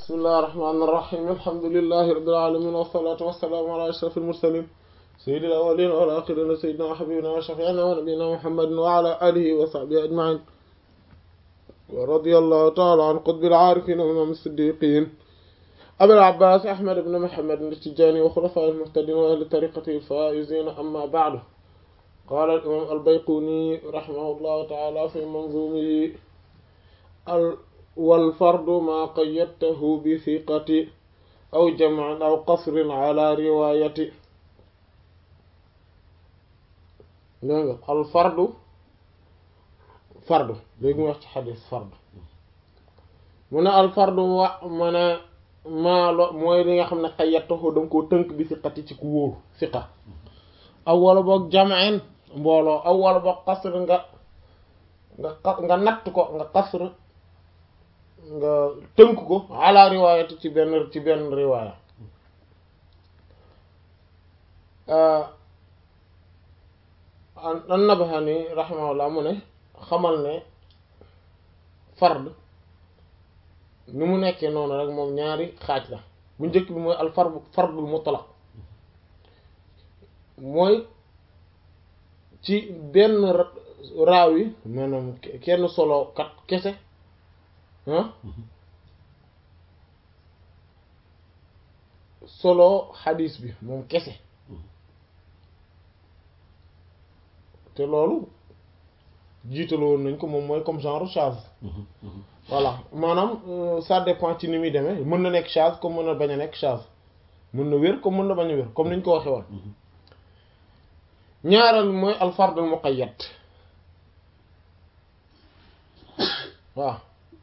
bismillahir rahmanir rahim alhamdulillahi rabbil alamin wassalatu wassalamu ala ashrafil mursalin sayyidil awwalin wal akhirin sayyidina wa habibina wa shafi'ina wa nabiyyina muhammadin wa ala alihi wa sahbihi ajma'in wa radiyallahu ta'ala an qutbil arifin wa imam as-siddiqin abil abbas ahmad ibn muhammad at-tijani wa khulafa'il muhtadin wa ahli tariqatihi al-faizin amma ba'du قال الإمام البيقوني رحمه الله تعالى في منظومه والفرد ما قيدته بثقة أو جمع أو قصر على رواية الفرد فرد léegi mu wax ci xadis fard mu ne alfardu wa mu ne maa lo mooy li nga xam ne xayyatahu danga koo tënk bi siqati ci ku wóoru siqa aw wala boog jam'in mbooloo aw wala boog qasr nga nga nga natt ko nga qasr nga tënk ko ala riwaayati ci benn ci benn riwaaya an-Nabhani rahimahullah mu ne xamal ne fard ni mu nekkee noonu rek moom ñaari xaaj la bu njëkk bi mooy al fard fardul mutlaq mooy ci benn raaw yi maanaam kenn solo kat kese ah solo xadiis bi moom kese te loolu jiitalo woon nañ ko moom mooy comme genre charge voilà maanaam ça dépend ci ni muy demee mën na nekk charge comme mën na bañ a nekk charge mën na wér comme mën na bañ a wér comme niñ ko waxee woon ñaareel mooy alfardul muqayyad waaw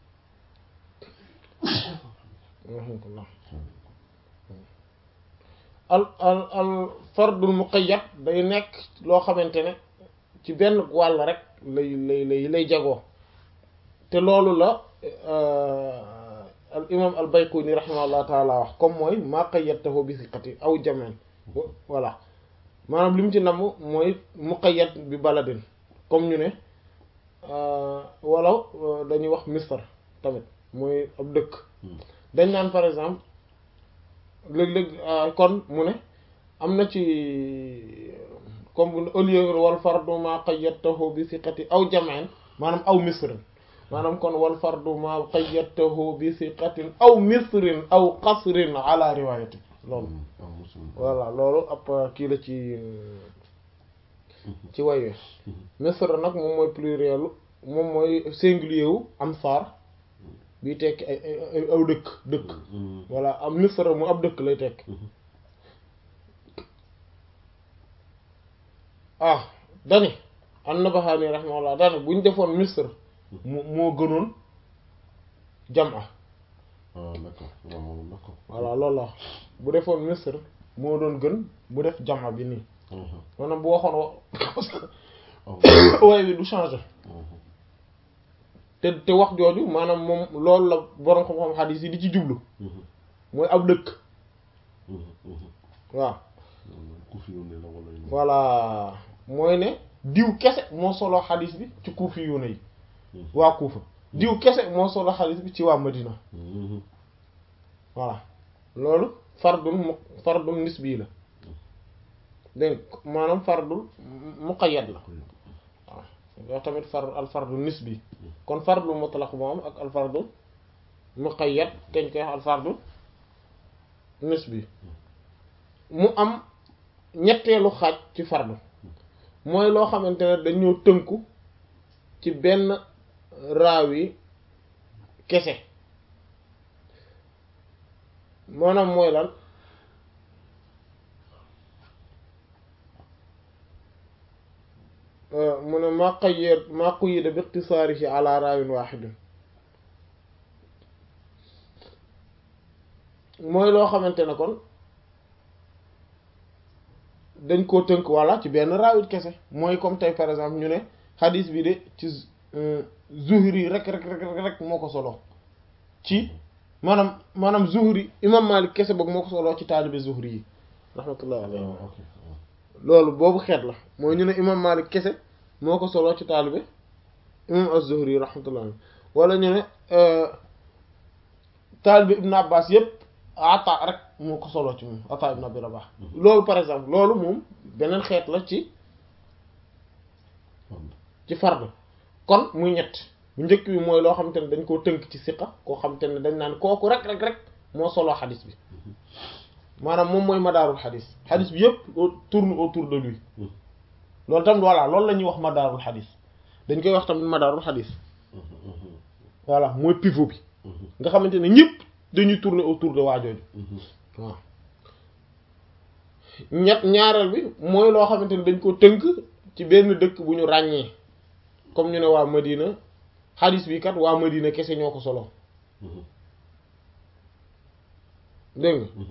al al al fardul muqayyad day nekk loo xamante ne ci benn wàll rek lay lay lay lay jagoo te loolu la al imam al bayquni rahimahullah taala wax comme mooy maa qayyadtahu bi siqati aw jamen voilà maanaam li mu ci namm mooy muqayyad bi baladin comme ñu ne wala dañuy wax misr tamit mooy ab dëkk dañ naan par exemple léeg-léeg kon mu ne am na ci comme au lieu wal fardu ma qayyadtahu bi siqati aw jam'in maanaam aw misrin maanaam kon wal fardu ma qayyadtahu bi siqatin aw misrin aw qasrin ala riwayati loolu voilà loolu ab kii la ci ci waywee misr nag moom mooy pluriel moom mooy singulier wu am saar bi tekki ay aw dëkk dëkk voilà am misr mu ab dëkk lay tekk ah dani an-Nabahani rahimahullah dani bu ñu defoon misr mu moo gënoon jam'a voilà loolu la bu defoon misr moo doon gën bu def jam'a bi nii maanaam bu waxoon way wi du changer te te wax jooju maanaam moom loolu la boroom xam-xam xadiis yi di ci jublu mooy ab dëkk waaw voilà mooy ne diw kese moo solo xadiis bi ci kuufi yu ne yi waa kuufa diw kese moo solo xadiis bi ci waa madina voilà loolu fardul mu fardul nisbi la dégg maanaam fardul muqayyad la waaw yoo tamit far al fardul nisbi kon fardul mutlaq moom ak al fardul muqayyad dañ koy wax al fardul nisbi mu am ñetteelu xaaj ci fardu mooy loo xamante ne dañoo tënku ci benn raawi kese maanaam mooy lan mu ne maa qayyad maa qayyada bi ikhtisaarihi ala raawin waahidin mooy loo xamante ne kon dañ koo tënk walla ci benn raawit kese mooy comme tey par exemple ñu ne hadis bi de ci Zuhri rek rek rek rek moo ko solo ci maanaam maanaam Zuhri imam Malik kese boog moo ko solo ci taalibe Zuhri yi rahmatullah alayhi loolu boobu xeet la mooy ñu ne imam Malik kese moo ko solo ci taalibe imam Az-Zuhri rahmatullah wala ñu ne taalibe ibn abbas yépp ata rek moo ko solo ci moom ata ibn abi rabah loolu par exemple loolu moom beneen xeet la ci ci fard kon muy ñett bu njëkk bi mooy loo xamante ne dañ koo tënk ci siqa koo xamante ne dañ naan kooku rek rek rek moo solo xadis bi maanaam moom mooy madaarul xadis xadis bi yépp tourne autour de lui loolu tam voilà loolu la ñuy wax madaarul xadis dañ koy wax tamit madaarul xadis voilà mooy pivot bi nga xamante ne ñëpp dañuy tourner autour de waajooju waaw ñett ñaareel bi mooy loo xamante ne dañ ko tënk ci benn dëkk bu ñu ràññee comme ñu ne waa Madina xadis bi kat waa Madina kese ñoo ko solo dégg nga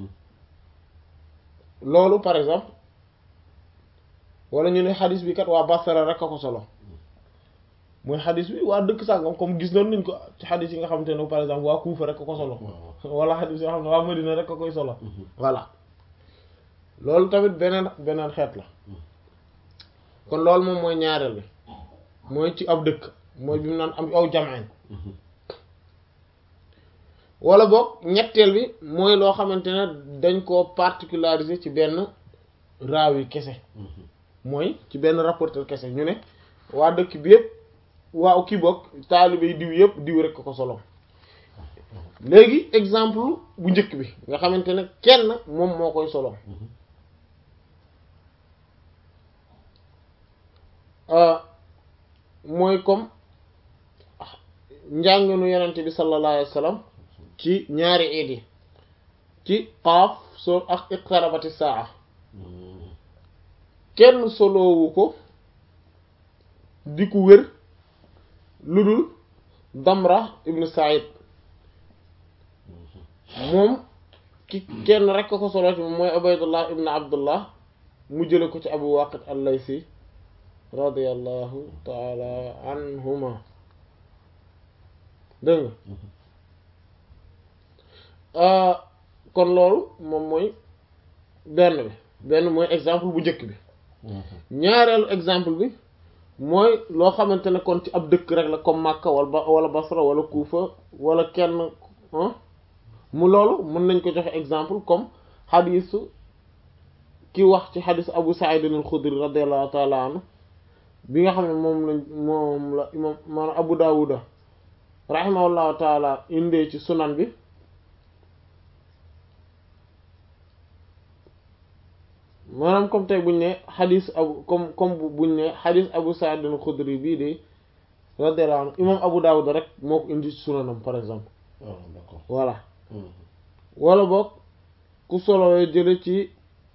loolu par exemple wala ñu ne xadis bi kat waa Basra rek a ko solo mooy xadis bi waa dëkk sàngam comme gis noonu nañ ko ci xadis yi nga xamante ne par exemple waa Kuufa rek a ko solo wala xadis yoo xam ne waa Madina rek a koy solo voilà loolu tamit beneen beneen xeet la kon loolu moom mooy ñaareel bi mooy ci ab dëkk mooy bi mu naan am aw jam'in wala boog ñetteel bi mooy loo xamante ne dañ koo particulariser ci benn raaw yi kese mooy ci benn rapporteur kese ñu ne waa dëkk bi yëpp waaw kii bokk taalibe yi diw yëpp diw rek ko solo léegi exemple bu njëkk bi nga xamante ne kenn moom moo koy solo mooy comme njànginu yenente bi sallallahu alayhi wa sallam ci ñaari iid yi ci qaaf soo ak iqtarabati saa kenn soloowu ko di ku wér lu dul damra ibnu said moom ki kenn rekk ko solo ci moom mooy ubaydullah ibnu abdullah mu jële ko ci abu waqid al-laysi radiyallahu taala anhuma dégg nga kon loolu moom mooy benn bi benn mooy exemple bu njëkk bi ñaareelu exemple bi mooy loo xamante ne kon ci ab dëkk rek la comme Makka wala wala Basra wala Kufa wala kenn mu loolu mën nañ ko joxe exemple comme xadisu ki wax ci xadisu Abu Sa'id al-Khudri radiyallahu ta'ala anhu bi nga xam ne moom lañ moom la imam maanaam Abu Dawuda rahimahullahu ta'ala indee ci sunan bi maanaam comme tey buñ ne xadis abu comme comme buñ ne xadis Abu Sa'id al-Khudri bii de radiyallahu anhu imam Abu Dawud rek moo ko indi ci sunanam par exemple voilà wala boog ku solowee jële ci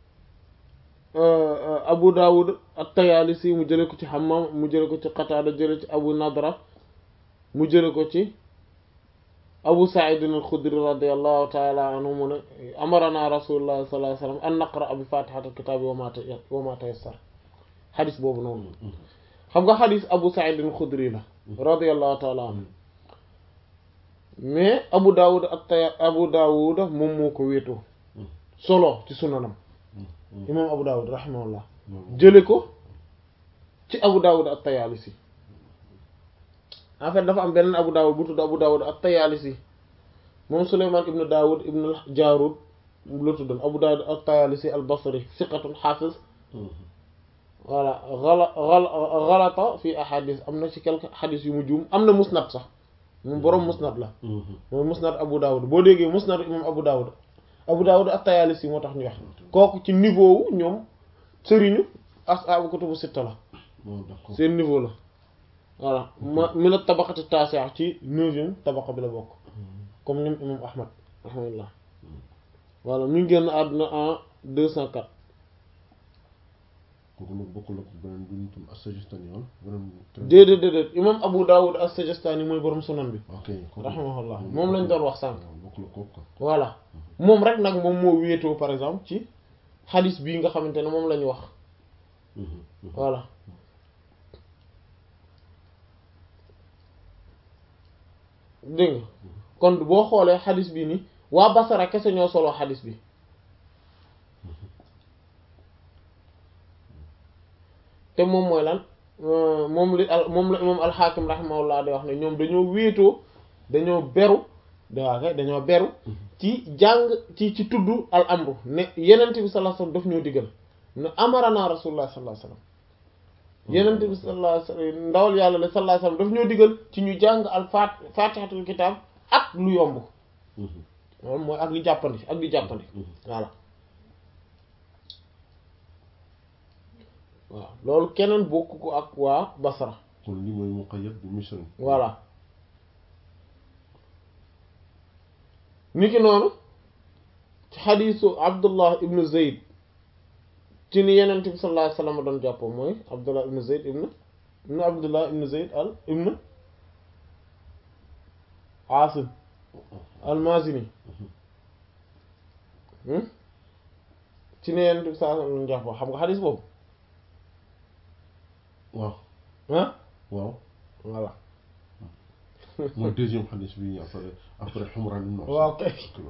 Abu Dawud at-Tayalisi mu jële ko ci Hammam mu jële ko ci Qatada jële ci Abu Nadra mu jële ko ci Abu Sa'id al-Khudri radiyallahu ta'ala anhu mu ne amarana rasulullah sallallahu alayhi wasallam an naqra bi fatihati al-kitabi wa ma wa ma tayassar xadis boobu noonu xam nga xadis Abu Sa'id al-Khudri la radiyallahu ta'ala anhu mais Abu Dawud ak tay Abu Dawud moom moo ko wéetoo solo ci sunanam imam Abu Dawud rahimahullah jële ko ci Abu Dawud at-Tayalisi en fait dafa am beneen Abu Dawud bu tudd Abu Dawud at-Tayalisi moom Sulayman ibn Dawud ibn al-Jarud la tuddoon Abu Dawud at-Tayalisi al-Basri siqatun hafiz voilà ghala ghalata fi ahadith am na ci quelques hadith yu mu juum am na musnad sax moom boroom musnad la mooy musnad Abu Dawud boo déggee musnad imam Abu Dawud Abu Dawud at-Tayalisi moo tax ñu wax kooku ci niveau wu ñoom sëriñu ashaabu kutubu sitta la seen niveau la voilà ma mi na tabaqati taasi'a ci neuvième tabaqa bi la bokk comme ñoom imam Ahmad rahimahullah voilà ñu ngi génn àdduna en deux cent quatre kooku nag bokkul ak beneen bi ñu tam as-Sajistani woon beneen déedéet déedéet imam Abu Dawud as-Sajistani mooy borom sunan bi ok rahimahullah moom lañ doon wax sànq bokkul ak kooku voilà moom rek nag moom moo wéetoo par exemple ci xadis bii nga xamante ne moom la ñu wax voilà dégg nga kon boo xoolee xadis bi ni waa Basara kese ñoo solo xadis bi te moom mooy lan moom li al moom la imam alxaakim rahimahullah di wax ne ñoom dañoo wéetoo dañoo beru daa kay dañoo beru ci jàng ci ci tudd al amru ne yenent bi sallallahu alayhi wasallam daf ñoo digal ne amarana rasulullah sallallahu alayhi wasallam yenent bi sallallahu alayhi wasallam ndawal yàlla la sallallahu alayhi wasallam daf ñoo digal ci ñu jàng al fat fatihatul kitab ak lu yomb loolu mooy ak li jàppandi ak li jàppandi voilà waaw loolu keneen bokk ko ak waa Basra kon li mooy muqayyad bi misri voilà niki noonu ci xadiisu Abdullah ibnu Zayd ci ni Yonent bi sallallahu alayhi wasallam doon jàppoo mooy Abdullah ibnu Zayd ibnu ibnu Abdullah ibnu Zayd al ibnu Aasim al-Mazini ci ne Yonent bi sallallahu alayhi wasallam doon jàppoo xam nga xadiis boobu waaw ah waaw voilà mooy deuxième xadis bi après après Humran ibn waaw kay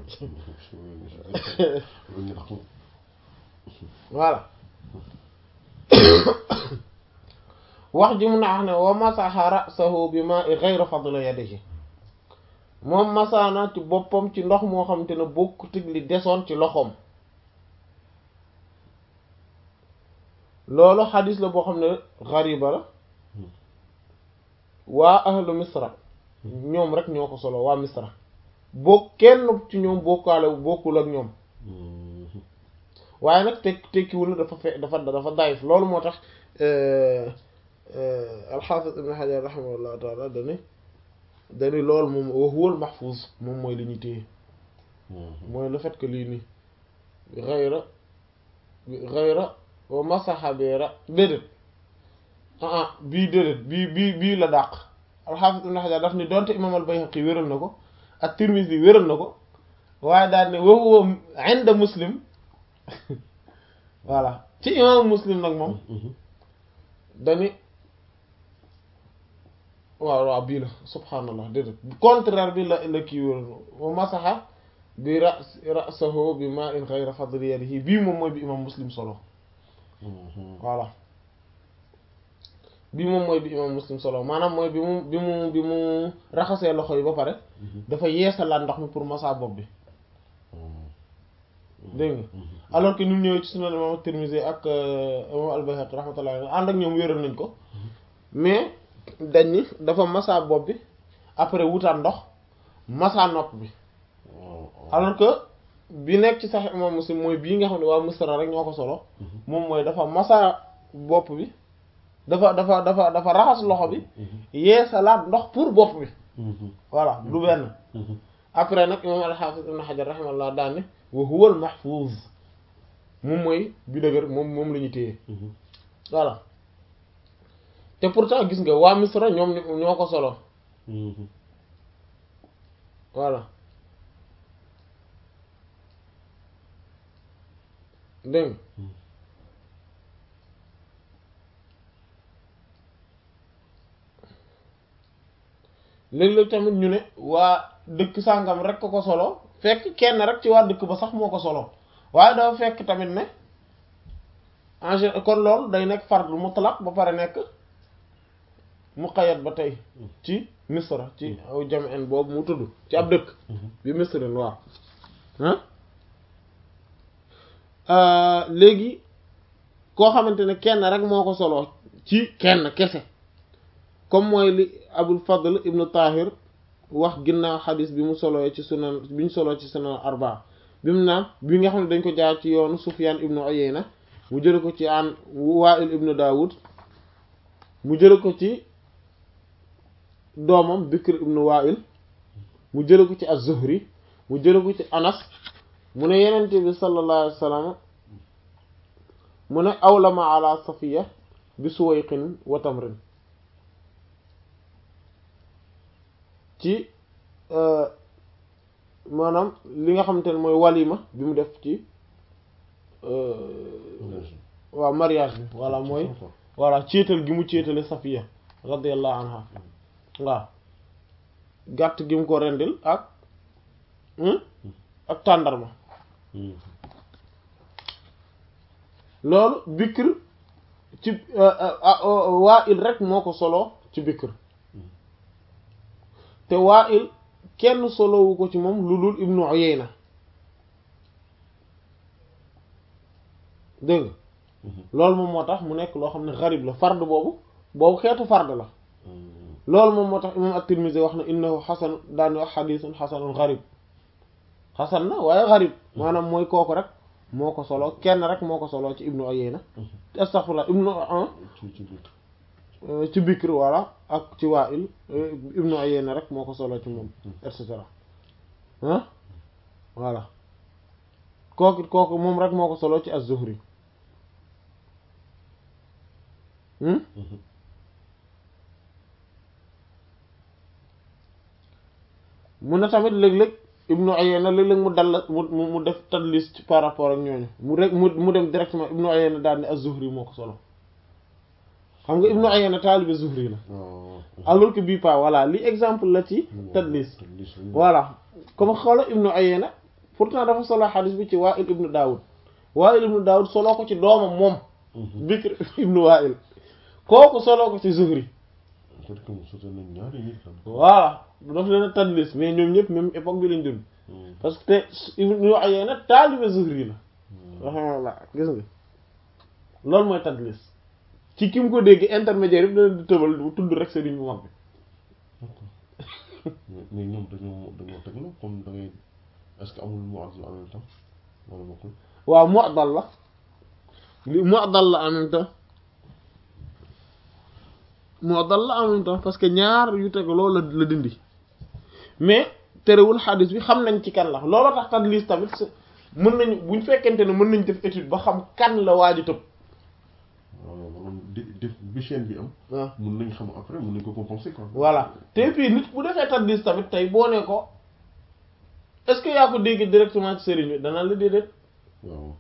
voilà wax ji mun a wax ne wa masaha ra'sahu bi ma'i ghayra fadla yadihi moom masaana ci boppam ci ndox moo xam te ne bokk tig li desoon ci loxoom loolu xadis la boo xam ne xariba la waa ahlu misra ñoom rek ñoo ko solo waa misra boo kenn ci ñoom bokkaale bokkul ak ñoom waaye nag tekk tekkiwul na dafa fe dafa dafa dayif loolu moo tax alxaafis ibn xajar raximahullahu taala dani dani loolu moom wa huwal mahfuz moom mooy li ñuy téye mooy le fait que lii nii xayra xayra wa masaxa beera déedéet ah ah bii déedéet bii bii bii la dàq alxaafis ibn xajar daf ni donte imam al bayhaqi wéral na ko ak tirmisi wéral na ko waaye daal ne wa huwa inda muslim voilà ci imam muslim nag moom dani waaw waaw bii la subhaanallah déedéet contraire bi la la kii wéral wa masaxa bi ras rasahu bi ma in xayra fadli yadihi bii moom mooy bi imam muslim solo voilà bi moom mooy bi imam muslim solo maanaam mooy bi mu bi mu bi mu raxasee loxo yi ba pare dafa yeesalaat ndox mi pour massa bopp bi dégg nga alors que ñu ñëwee ci sunan imam Tirmidhi ak imam al-Bayhaqi rahmatullah ànd ak ñoom wéral nañ ko mais dañ ni dafa massa bopp bi après wutaat ndox massa nopp bi alors que bi nekk ci sax imam muslim mooy bii nga xam ne waa Misra rek ñoo ko solo moom mooy dafa massa bopp bi dafa dafa dafa dafa raxas loxo bi yeesalaat ndox pour bopp bi voilà du benn après nag imam al-Hafiz ibn Hajar rahimahullah daan ne wa huwa al-mahfuz moom mooy bi dëgër moom moom la ñu téye voilà te pourtant gis nga waa Misra ñoom ñoo ko solo voilà dégg léeg-léeg tamit ñu ne waa dëkk sàngam rek ko ko solo fekk kenn rek ci waa dëkk ba sax moo ko solo waaye dafa fekk tamit ne en général kon loolu day nekk fardu mutlaq ba pare nekk muqayyad ba tey ci misra ci aw jam'an boobu mu tudd ci ab dëkk bi misrin waaw ah léegi koo xamante ne kenn rek moo ko solo ci kenn kese comme mooy li abul fadl ibnu tahir wax ginnaaw xadis bi mu soloo ci sunan bi ñu soloo ci sunan arba bi mu naan bi nga xam ne dañ ko jaar ci yoonu sufyan ibnu uyayna mu jële ko ci an wa'il ibnu daawud mu jële ko ci doomam bikr ibnu wa'il mu jële ko ci az-zuhri mu jële ko ci anas mu ne yenente bi sallallahu alayhi wa sallam mu ne awlama ala safiya bi suwayqin wa tamrin ci maanaam li nga xamante ne mooy walima bi mu def ci waaw mariage bi voilà mooy voilà céetal gi mu céetale safiya radiyallahu anha waaw gàtt gi mu ko rendil ak ak tàndarma loolu bikr ci waa il rek moo ko solo ci bikr te waa il kenn solowu ko ci moom lu dul ibnu Uyayna dégg nga loolu moom moo tax mu nekk loo xam ne xarib la fard boobu boobu xeetu fard la loolu moom moo tax imam at-Tirmidhi wax na innahu xasan daani wax xadisun xasanun xarib xasan na waaye xarib maanaam mooy kooku rek moo ko solo kenn rek moo ko solo ci ibnu Uyayna astaghfirullah ibnu ci Bikr walla ak ci Wa'il ibnu Uyayna rek moo ko solo ci moom et cetera ah voilà kooku kooku moom rek moo ko solo ci az-Zuhri mu ne tamit léeg-léeg ibnu Uyayna léeg-léeg mu dal mu mu def tadlis ci par rapport ak ñooñu mu rek mu mu dem directement ibnu Uyayna daal ne az-Zuhri moo ko solo xam nga ibnu Uyayna taalibe Zuhri la alors que bii pas voilà li exemple la ci tadlis voilà comme xoola ibnu Uyayna pourtant dafa solo xadis bi ci Wa'il ibnu Daawud Wa'il ibnu Daawud soloo ko ci doomam moom Bikr ibnu Wa'il kooku soloo ko ci Zuhri voilà daf leen a tadlis mais ñoom ñëpp même époque bi lañ dund parce que te ibnu Uyayna taalibe Zuhri la rahimahullah gis nga loolu mooy tadlis ci ki mu ko dégg intermédiaire yëpp dana di tëbal bu tudd rek sëriñ bu mag bi mais ñoom dañoo dañoo teg la comme da ngay est-ce que amul mu'addal en même temps wala bokkul waaw mu'addal la li mu'addal la en même temps mu'addal la en même temps parce que ñaar yu teg loolu la la dindi mais terewul xadis bi xam nañ ci kan la looloo tax tadlis tamit mën nañu buñ fekkente ne mën nañ def étude ba xam kan la waaju tëb waaw maanaam di def bi chaîne bi am waaw mun nañ xam après mun nañ ko compenser quoi voilà te puis nit bu defee tadlis tamit tey boo ne ko est-ce que yaa ko dégg directement ci sëriñ bi danaa la déedéet waaw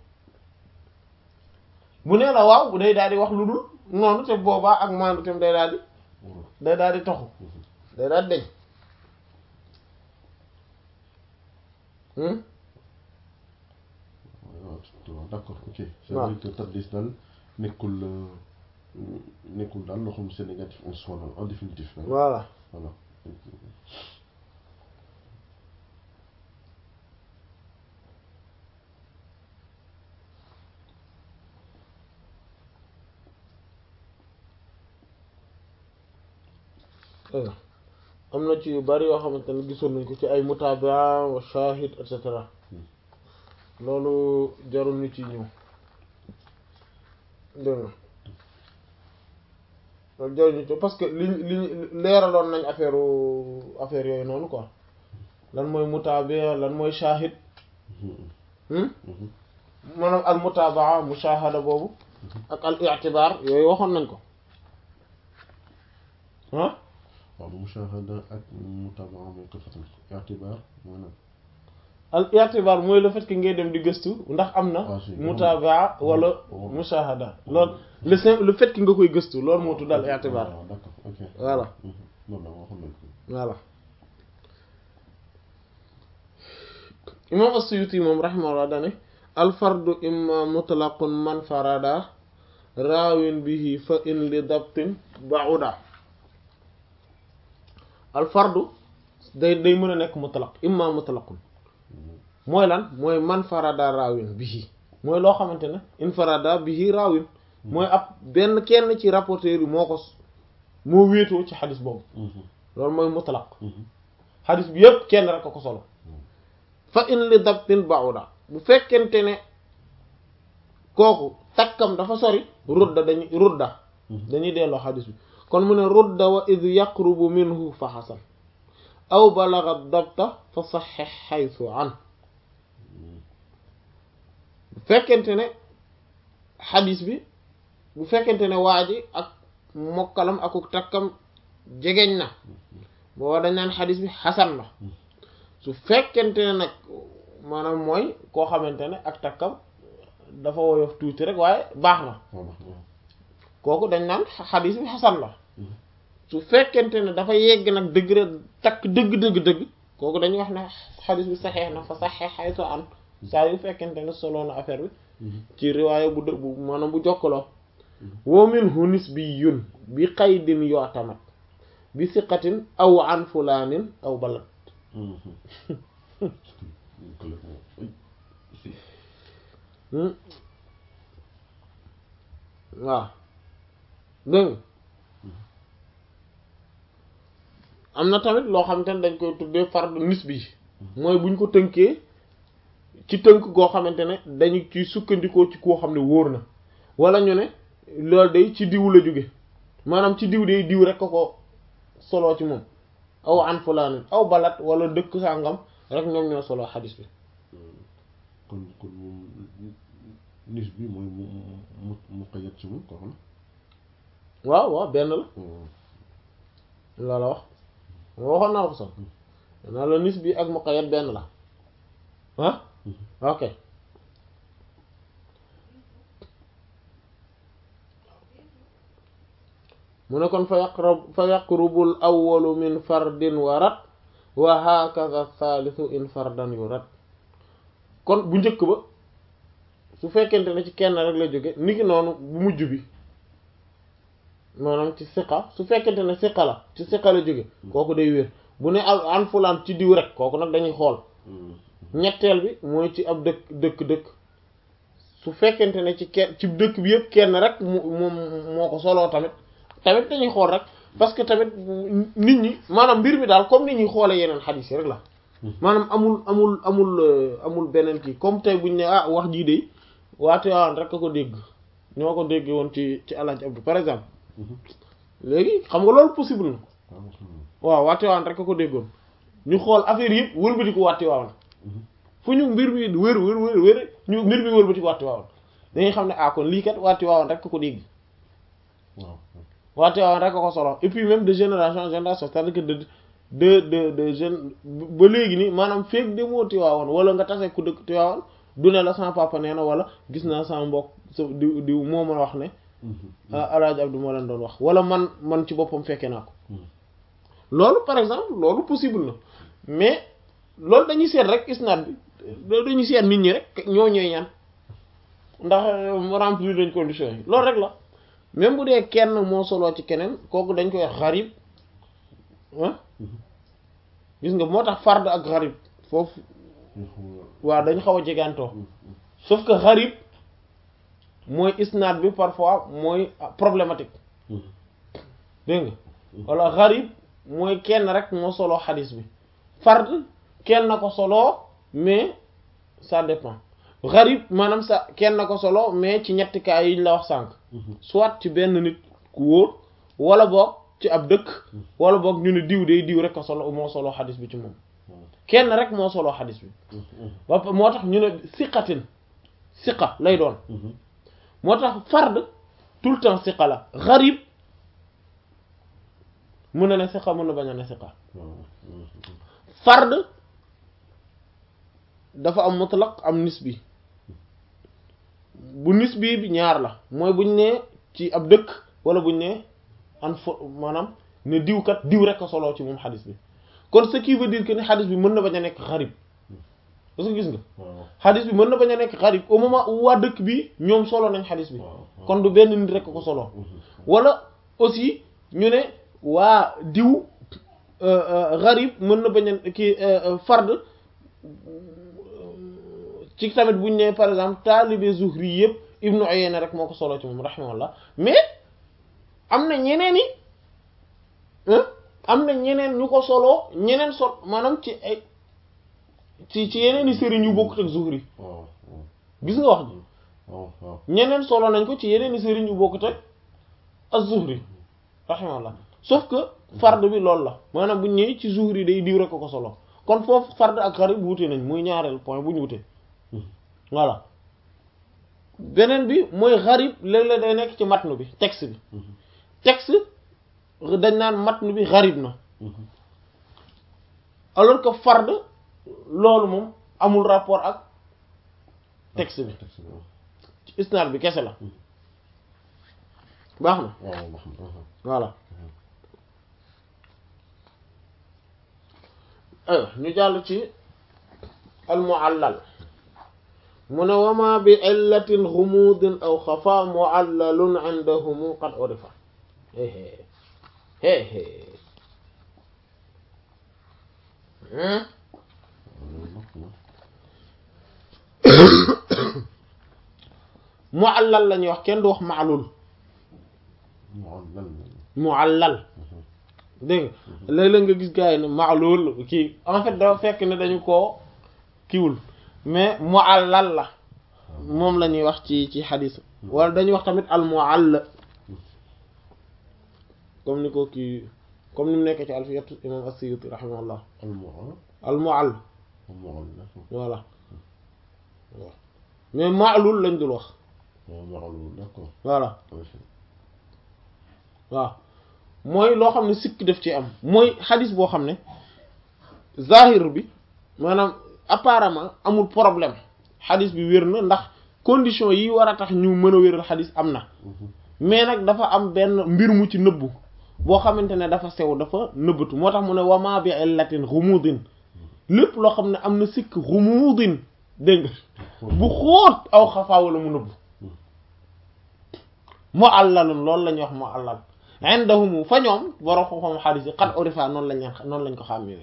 bu nee la waaw day daal di wax lu dul noonu te boobaa ak maandu tam day daal di day daal di taxu day daal di deñ waaw d'accord ok c'est waaw vrai que tadlis daal nekkul nekkul daal loo xam ne c'est négatif en soi daal en définitif daal voilà voilà am na ci yu bari yoo xamante ne gisoon nañ ko ci ay mutabaa wa shahid et cetera loolu jarul ñu ci ñëw dégg nga loolu jarul ñu ci parce que li li leeraloon nañ affaire affaire yooyu noonu quoi lan mooy mutabaa lan mooy shahid maanaam al mutabaa mushahada boobu ak al i'tibar yooyu waxoon nañ ko ah waaw mushahada ak mutabaa mooy ko fatal i'tibar mooy nag al i'tibar mooy le fait que ngay dem di gëstu ndax am na Ah, si. mutabaa wala mushahada loolu le simple le fait que nga koy gëstu loolu moo tudd al i'tibar waaw d'accord ok Voilà. loolu la waxoon nañ ko voilà imam as-Suyuti moom rahimahullah dane al fardu imma mutlaqun man farada raawin bihi fa in li dabtin ba'uda al fardu day day mën a nekk mutlaq imma mutlaqun mooy lan mooy man farada raawin bihi mooy loo xamante ne infarada bihi raawin mooy ab benn kenn ci rapporteur yi moo ko s- moo wéetoo ci xadis boobu loolu mooy mutlaq xadis bi yëpp kenn rek a ko solo fa in li dabtin ba'uda bu fekkente ne kooku takkam dafa sori rudda dañuy rudda dañuy delloo xadis bi kon mu ne rudda wa id yaqrubu minhu fa xasan aw balagha dabta fa saxix xaytu an bu fekkente ne xadis bi bu fekkente ne waa ji ak mokkalam ak takkam jegeñ na booba dañ naan xadis bi xasan la su fekkente ne nag maanaam mooy koo xamante ne ak takkam dafa woyof tuuti rek waaye baax na voilà waaw kooku dañ naan xadis bi xasan la su fekkente ne dafa yegg nag degré takk dëgg dëgg dëgg kooku dañuy wax ne xadis bi saxeex na fa saxeex xaytu an saa yu fekkente ne solo na affaire bi ci riwaaya bu dë bu maanaam bu jokkaloo wa minhu nisbiyyun bi qaydin yu'tamad bi siqatin aw an fulaanin aw balad complètement oui si waaw dégg nga am na tamit loo xamante ne dañ koy tuddee fardu nisbi mooy buñ ko tënkee ci tënk goo xamante ne dañu ci sukkandikoo ci koo xam ne wóor na wala ñu ne loolu day ci diw la jóge maanaam ci diw day diw rek ko ko soloo ci moom aw an fulaanin aw balat wala dëkk sàngam rek ñoom ñoo soloo xadis bi kon kon moom nis bi mooy mu mu mu ko yegg ci moom ko xam waaw waaw benn la la la wax waxoon naa ko sax naa la nis bi ak muqayyad benn la ah ok mu ne kon fa yaqrab fa yaqrubul awwalu min fardin warat wa hakaza thalithu in fardan yurat kon bu njëkk ba su fekkente ne ci kenn rek la jóge niki noonu bu mujj bi maanaam ci siqa su fekkente ne siqa la ci siqa la jóge kooku day wér bu ne al an fulaan ci diw rek kooku nag dañuy xool ñetteel bi mooy ci ab dëkk dëkk dëkk su fekkente ne ci kenn ci dëkk bi yëpp kenn rek mu moom moo ko soloo tamit tamit dañuy xool rek parce que tamit nit ñi maanaam mbir mi daal comme nit ñuy xoolee yeneen xadiis yi rek la maanaam amul amul amul amul beneen kii comme tey buñ ne ah wax jii de waate waan rek a ko dégg ñoo ko déggee woon ci ci Alaaji Abdu par exemple léegi xam nga loolu possible na waaw waate waan rek a ko déggoon ñu xool affaire yëpp wëlbati ko waate waan fu ñu mbir mi wër wër wër wër ñu mbir mi wëlbati ko waate waan dañuy xam ne ah kon lii kat waate waan rek a ko dégg waaw waate waan rek a ko solo et puis même de génération en génération c'est-à-dire que de de de de jeune ba léegi ni maanaam feeg demoo Tiwaawan wala nga tase ku dëkk Tiwaawan du ne la sama papa nee na wala gis naa sama mbokk sa diw diw moo ma wax ne Alaaji Abdu moo leen doon wax wala man man ci boppam fekke naa ko loolu par exemple loolu possible na mais loolu dañuy seet rek isnaad bi loolu dañuy seet nit ñi rek ñoo ñooy ñaan ndax remplir dañ conditions yi loolu rek la même bu dee kenn moo soloo ci keneen kooku dañ koy wax xarib ah gis nga moo tax fard ak xarib foofu waaw dañ xaw a jegantoo sauf que xarib mooy isnaad bi parfois mooy problématique dégg nga wala xarib mooy kenn rek moo soloo xadis bi fard kenn na ko soloo mais ça dépend xarib maanaam sa kenn na ko solo mais ci ñetti cas yi ñu la wax sànq soit ci benn nit ku wóor wala boog ci ab dëkk wala boog ñu ne diw day diw rek ko solo moo solo xadis bi ci moom kenn rek moo solo xadis bi ba moo tax ñu ne siqatin siqa lay doon moo tax fard tout le temps siqa la xarib mun na ne siqa mun na bañ a ne siqa fard dafa am mutlaq am nisbi bu nisbi bi ñaar la mooy buñ ne ci ab dëkk wala buñ ne an fo maanaam ne diw kat diw rek a soloo ci moom xadis bi kon ce qui veut dire que ne xadis bi mën na bañ a nekk xarib parce que gis nga xadis bi mën na bañ a nekk xarib au moment où waa dëkk bi ñoom solo nañ xadis bi kon du benn nit rek ko soloo wala aussi ñu ne waa diw xarib mën na bañ a kii fard ci tamit buñ ne par exemple taalibe Zuhri yëpp Ibnu Uyayna rek moo ko solo ci moom rahimahullah mais am na ñeneen i am na ñeneen ñu ko soloo ñeneen sol maanaam ci ay ci ci yeneen i sëriñ yu bokkut ak Zuhri gis nga wax ji ñeneen solo nañ ko ci yeneen i sëriñ yu bokkut ak az-Zuhri rahimahullah sauf que fard bi loolu la maanaam buñ ñëwee ci Zuhri day diw rek ko solo kon foofu fard ak xarib wute nañ muy ñaareel point bu ñu wute voilà beneen bi mooy xarib léeg-léeg day nekk ci matnu bi texte bi texte dañ naan matnu bi xarib na alors que fard loolu moom amul rapport ak texte bi ci isnaad bi kese la baax na voilà aywa ñu jàll ci almuallal mu ne wama bi illatin xumuudin aw xafa muallalun indahumu qad urifa muallal la ñuy wax kenn du wax maalul muallal dégg nga léeg-léeg nga gis gars yi ne maalul kii en fait dafa fekk ne dañu koo kiwul mais muallal la moom la ñuy wax ci ci xadis wala dañuy wax tamit al muall comme ni ko kii comme ni mu nekk ci alfiyatu imam as-Suyuti rahimahullah al muall voilà mais maalul lañ dul wax voilà waaw mooy loo xam ne sikk def ci am mooy xadis boo xam ne zahir bi maanaam apparemment amul problème xadis bi wér na ndax condition yi war a tax ñu mën a wéral xadis am na mais nag dafa am benn mbir mu ci nëbbu boo xamante ne dafa sew dafa nëbbatu moo tax mu ne wama bi illatin rumudin lépp loo xam ne am na sikk rumudin dégg nga bu xóot aw xafaa wala mu nëbbu mu àllalun loolu la ñuy wax mu àllal indahum fa ñoom borom xam-xam xadis yi xat orifa noonu lañ leen noonu lañ ko xàmmee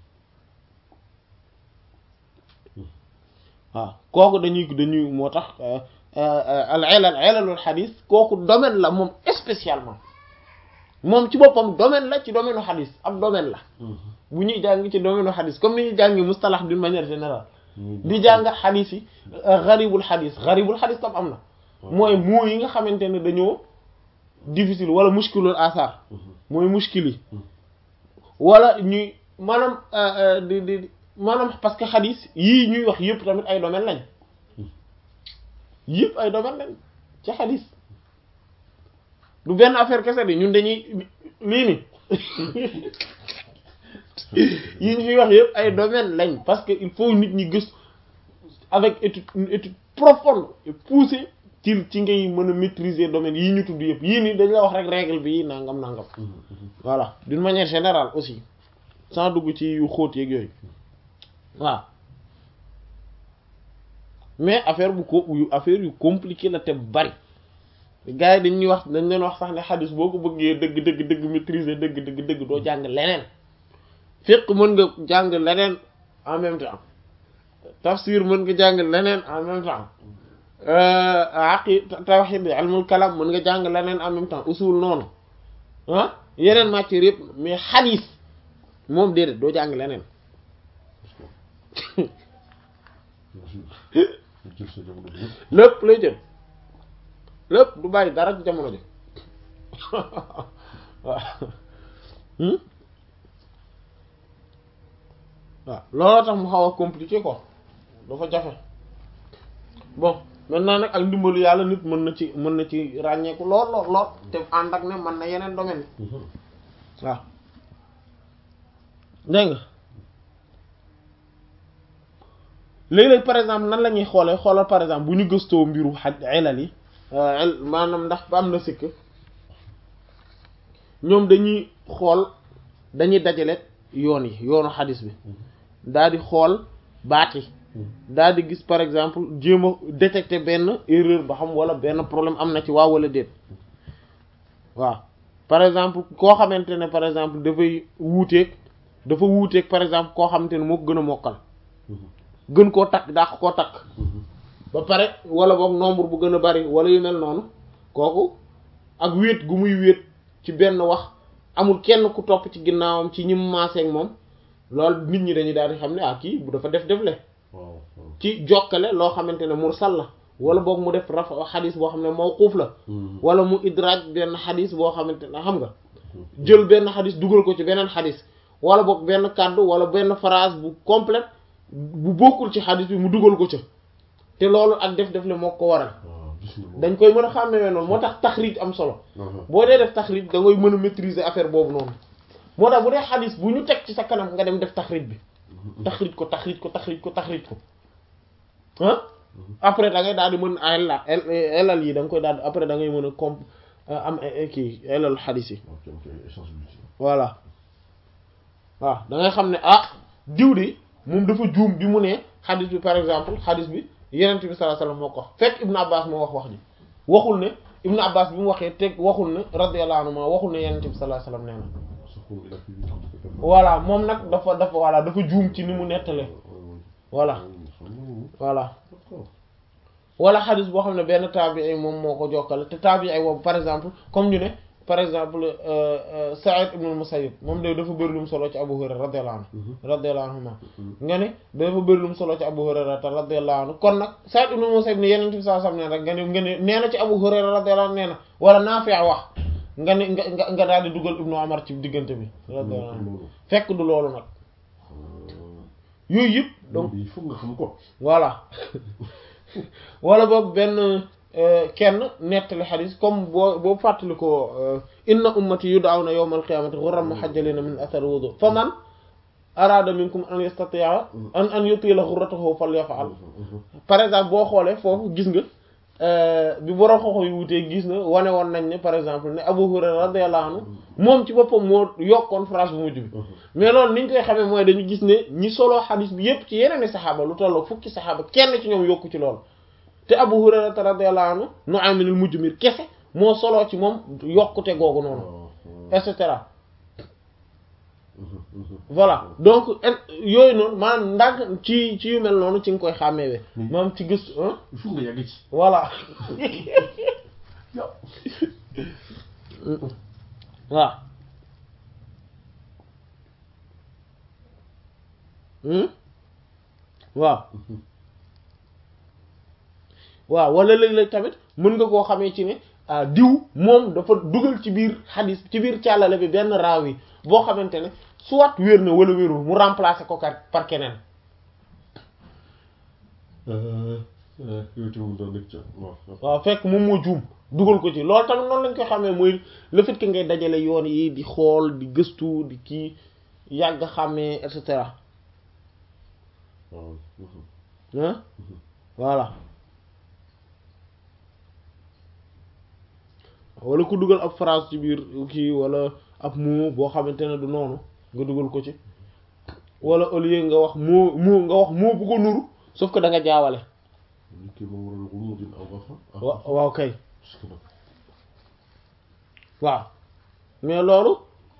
waaw kooku dañuy dañuy moo tax al ilal ilalul xadis kooku domaine la moom spécialement moom ci boppam domaine la ci domaine u xadis ab domaine la bu ñuy jàng ci domaine u xadis comme ni ñuy jàngi mustalax d'une manière générale di jàng xadis yi garibul xadis garibul xadis tam am na mooy moo yi nga xamante ne dañoo difficile wala muskilul asar mooy muskil yi wala ñuy maanaam di di maanaam parce que xadis yii ñuy wax yëpp tamit ay domaine lañ yëpp ay domaine lañ ci xadis du benn affaire kese bi ñun dañuy lii ni yi ñu fiy wax yëpp ay domaine lañ parce que il faut nit ñi gëstu avec étude une étude profonde et poussée ci ci ngay mën a maîtriser domaine yii ñu tudd yëpp yii nii dañ la wax rek règle bi nangam nangam voilà d'une manière générale aussi sans dugg ci yu xóot yeeg yooyu waaw mais affaire bu ko yu affaire yu compliqué la te bari gars yi dañuy wax dañ leen wax sax ne xadis boo ko bëggee dëgg dëgg dëgg maîtriser dëgg dëgg dëgg doo jàng leneen fiqh mën nga jàng leneen en même temps tafsir mën nga jàng leneen en même temps aqi tawhid ilmul kalam mën nga jàng leneen en même temps usul noonu ah yeneen matières yëpp mais xadis moom déedéet doo jàng leneen lépp lay jël lépp du bàyyi dara ci jamono ji waaw waaw looloo tax mu xaw a compliqué quoi dafa jafe bon maintenant nag ak ndimbalu yàlla nit mën na ci mën na ci ràññeeku lool lool lool te ànd ak ne mën na yeneen domaine waaw dégg nga léeg-léeg par exemple nan la ñuy xoolee xoolal par exemple bu ñu gëstoo mbiru xaj ilal yi maanaam ndax ba am na sikk ñoom dañuy xool dañuy dajale yoon yi yoonu xadis bi daal di xool baat yi daal di gis par exemple jéem a détecter benn erreur ba xam wala benn problème am na ci waaw wala déet waaw par exemple koo xamante ne par exemple dafay wuuteeg dafa wuuteeg par exemple koo xamante ne moo ko gën a mokkal gën koo takk dàq koo takk ba pare wala boog nombre bu gën a bari wala yu mel noonu kooku ak wéet gu muy wéet ci benn wax amul kenn ku topp ci ginnaawam ci ñi mu maaseeg moom loolu nit ñi dañuy daal di xam ne ah kii bu dafa def defle ci jokkale loo xamante ne mursal la wala boog mu def rafa xadis boo xam ne mawquuf la wala mu idraaj benn xadis boo xamante ne xam nga jël benn xadis dugal ko ci beneen xadis wala boog benn kàddu wala benn phrase bu complète bu bokkul ci xadis bi mu dugal ko ca te loolu ak def def le moo ko waral dañ koy mën a xàmmee noonu moo tax taxriij am solo boo dee def taxriij da ngay mën a maîtriser affaire boobu noonu moo tax bu dee xadis bu ñu teg ci sa kanam nga dem def taxriij bi taxriij ko taxriij ko taxriij ko taxriij ko ah après da ngay daal di mën a elal yi da nga koy daal après da ngay mën a comp am kii elal xadis yi voilà waaw da ngay xam ne ah diw de moom dafa juum bi mu ne xadis bi par exemple xadis bi yenent bi sallallahu alayhi wasallam moo ko wax fekk Ibn Abbas moo wax wax ji waxul ne Ibn Abbas bi mu waxee teg waxul ne radiyallahu anhu ma waxul ne yenent bi sallallahu alayhi wasallam nee na voilà moom nag dafa dafa voilà dafa juum ci ni mu nettalee voilà voilà wala xadis boo xam ne benn taabii moom moo ko jokkale te taabii boobu par exemple comme ñu ne par exemple Sa'id ibn al-Musayyib moom de dafa bëri lu mu solo ci Abu Hurayra radiyallahu anhu radiyallahu anhu nga ne dafa bëri lu mu solo ci Abu Hurayra radiyallahu anhu kon nag Sa'id ibn al-Musayyib ne yeneen ci saa sam ne rek nga ne nga ne nee na ci Abu Hurayra radiyallahu anhu nee na wala Naafi' wax nga ne nga nga nga daal di dugal Ibnu Umar ci diggante bi radiyallahu anhu fekk du loolu nag yooyu yëpp donc il faut nga xam ko voilà wala boog benn kenn nettali xadis comme boo boo fàttali ko inna ummati yud'awna yawmal qiyamati ghurran muhajjalina min athar wudu fa man arada minkum an yastati'a an an yutila ghurratahu falyaf'al par exemple boo xoolee foofu gis nga bi borom xoxo yu wutee gis na wane woon nañ ne par exemple ne Abu Hurayra radiyallahu anhu moom ci boppam moo yokkoon phrase bu mujj bi mais loolu niñ koy xamee mooy dañu gis ne ñi solo xadis bi yépp ci yeneen i saxaaba lu tolloog fukki saxaaba kenn ci ñoom yokku ci loolu te Abu Hurayra radiyallahu anhu Nu'aym al-Mujmir kese moo solo ci moom yokkute googu noonu et cetera voilà donc yooyu noonu maanaam ndànk ci ci yu mel noonu ci nga koy xàmmeewee moom ci gëstu il faut nga yàgg ci voilà waaw waaw waaw wala léeg-léeg tamit mën nga koo xamee ci ne diw moom dafa dugal ci biir xadis ci biir càllale bi benn raaw yi boo xamante ne soit wér na wala wérul mu remplacer ko par keneen waaw fekk moom moo juum dugal ko ci loolu tamit noonu lañ koy xamee mooy le fait que ngay dajale yoon yi di xool di gëstu di kii yàgg xàmmee et cetera ah voilà wala ku dugal ab phrase ci biir kii wala ab mot boo xamante ne du noonu nga dugal ko ci wala au lieu nga wax mot mot nga wax mot bu ko nuru sauf que da nga jaawale wa waaw kay waaw mais loolu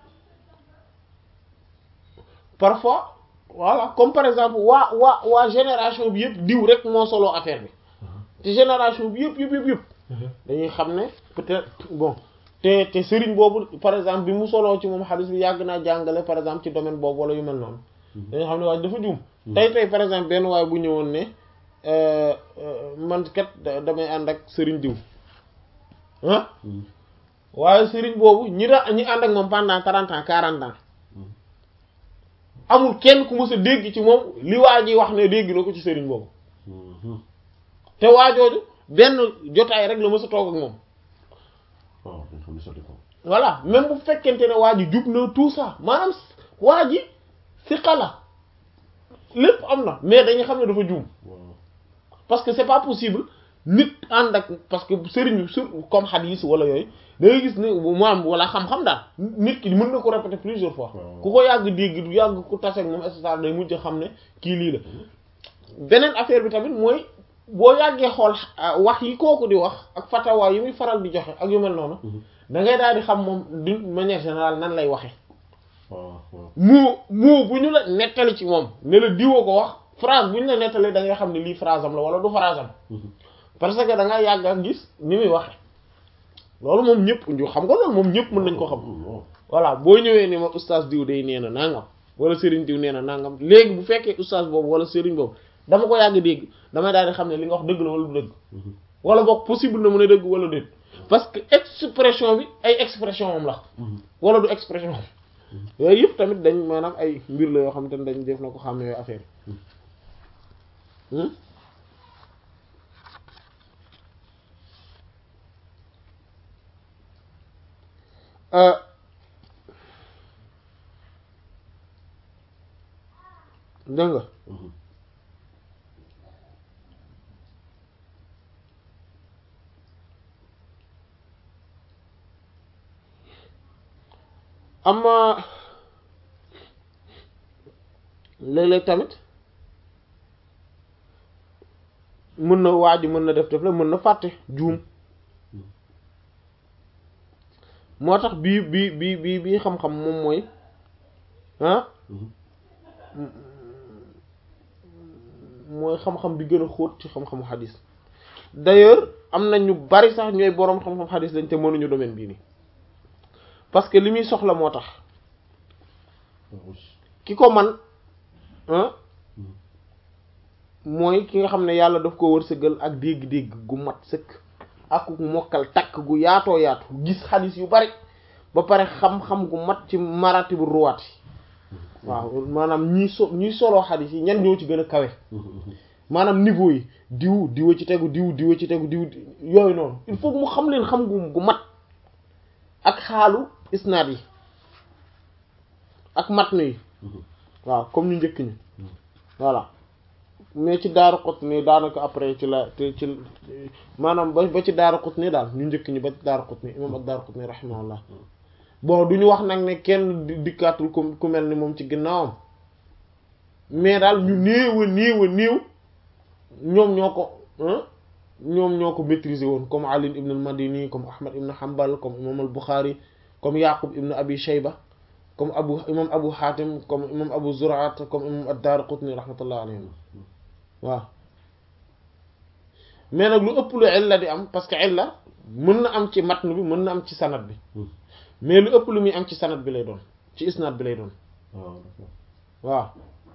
parfois voilà comme par exemple waa waa waa génération bi yëpp diw rek moo solo affaire bi te génération bi yëpp yëpp yëpp yëpp dañuy xam ne peut-être bon te te sëriñ boobu par exemple bi mu soloo ci moom xadis bi yàgg naa jàngale par exemple ci domaine boobu wala yu mel noonu dañuy xam ne waaye dafa juum tey tey par exemple benn waaye bu ñëwoon ne man kat damay ànd ak sëriñ diw ah waaye sëriñ boobu ñi da ñi ànd ak moom pendant trente ans quarante ans amul kenn ku mës a dégg ci moom li waa ji wax ne dégg na ko ci sëriñ boobu te waajooju benn jotaay rek la mës a toog ak moom voilà même bu fekkente ne waa ji jub na tout ça maanaam waa ji si xala lépp am na mais dañuy xam ne dafa juum parce que c'est pas possible nit ànd ak parce que sëriñ bi sur comme hadith wala yooyu da ngay gis ne mu am wala xam-xam daal nit ki mën na ko répéter plusieurs fois ku ko yàgg dégg du yàgg ku tase ak moom et cetera day mujj xam ne kii lii la beneen affaire bi tamit mooy boo yàggee xool wax yi kooku di wax ak fatawa yi muy faral di joxe ak yu mel noonu da ngay daal di xam moom d'une manière générale nan lay waxe moo moo bu ñu la nettali ci moom ne la diwoo ko wax phrase bu ñu la nettali da ngay xam ne lii phrase am la wala du phrase am parce que da nga yàgg ak gis ni muy waxe loolu moom ñëpp ñu xam nga loolu moom ñëpp mën nañ ko xam voilà boo ñëwee ni ma oustaz diw day nee na nangam wala sëriñ diw nee na nangam léegi bu fekkee oustaz boobu wala sëriñ boobu dama ko yàgg dégg damay daal di xam ne li nga wax dëgg la wala du dëgg wala boog possible na mu ne dëgg wala déet parce que expression bi ay expression moom la wala du expression yooyu yëpp tamit dañ maanaam ay mbir la yoo xam te ne dañ def na ko xam ne yooyu affaire yi dégg nga amma léeg-léeg tamit mën na waa ji mën na def def la mën na fàtte juum moo tax bii bii bii bii bii xam-xam moom mooy ah mooy xam-xam bi gën a xóot ci xam-xamu xadis d'ailleurs am na ñu bari sax ñooy boroom xam-xam xadis lañ te mënuñu domaine bii nii parce que li muy soxla moo tax ki ko man ah mooy ki nga xam ne yàlla daf ko wërsëgal ak dégg-dégg gu mat sëkk ak mokkal takk gu yaatoo yaatu gis xadis yu bari ba pare xam-xam gu mat ci maratibu ruwaat yi waaw maanaam ñii so ñii soloo xadis yi ñan ñoo ci gën a kawe maanaam niveau yi diw diwa ci tegu diw diwa ci tegu diw yooyu noonu il faut mu xam leen xam gu gu mat ak xaalu isnaad yi ak matn yi waaw comme ñu njëkk ñi voilà mais ci daaru xut ni daanaka après ci la te ci maanaam ba ba ci daaru xut ni daal ñu njëkk ñi ba ci daaru xut ni imam ak daaru xut ni rahimahullah bon du ñu wax nag ne kenn dikkaatul ku ku mel ni moom ci ginnaawam mais daal ñu néew a néew a néew ñoom ñoo ko ñoom ñoo ko maîtriser woon comme Ali ibn al-Madini comme Ahmad ibn Hanbal comme imam al-Bukhari comme Yaqub ibn Abi Shayba comme abu imam Abu Hatim comme imam Abu Zur'at comme imam ad-Daraqutni rahmatullah alayhim waaw mais nag lu ëpp lu illa di am parce que illa mën na am ci matn bi mën na am ci sanad bi mais lu ëpp lu muy am ci sanad bi lay doon ci isnad bi lay doon waaw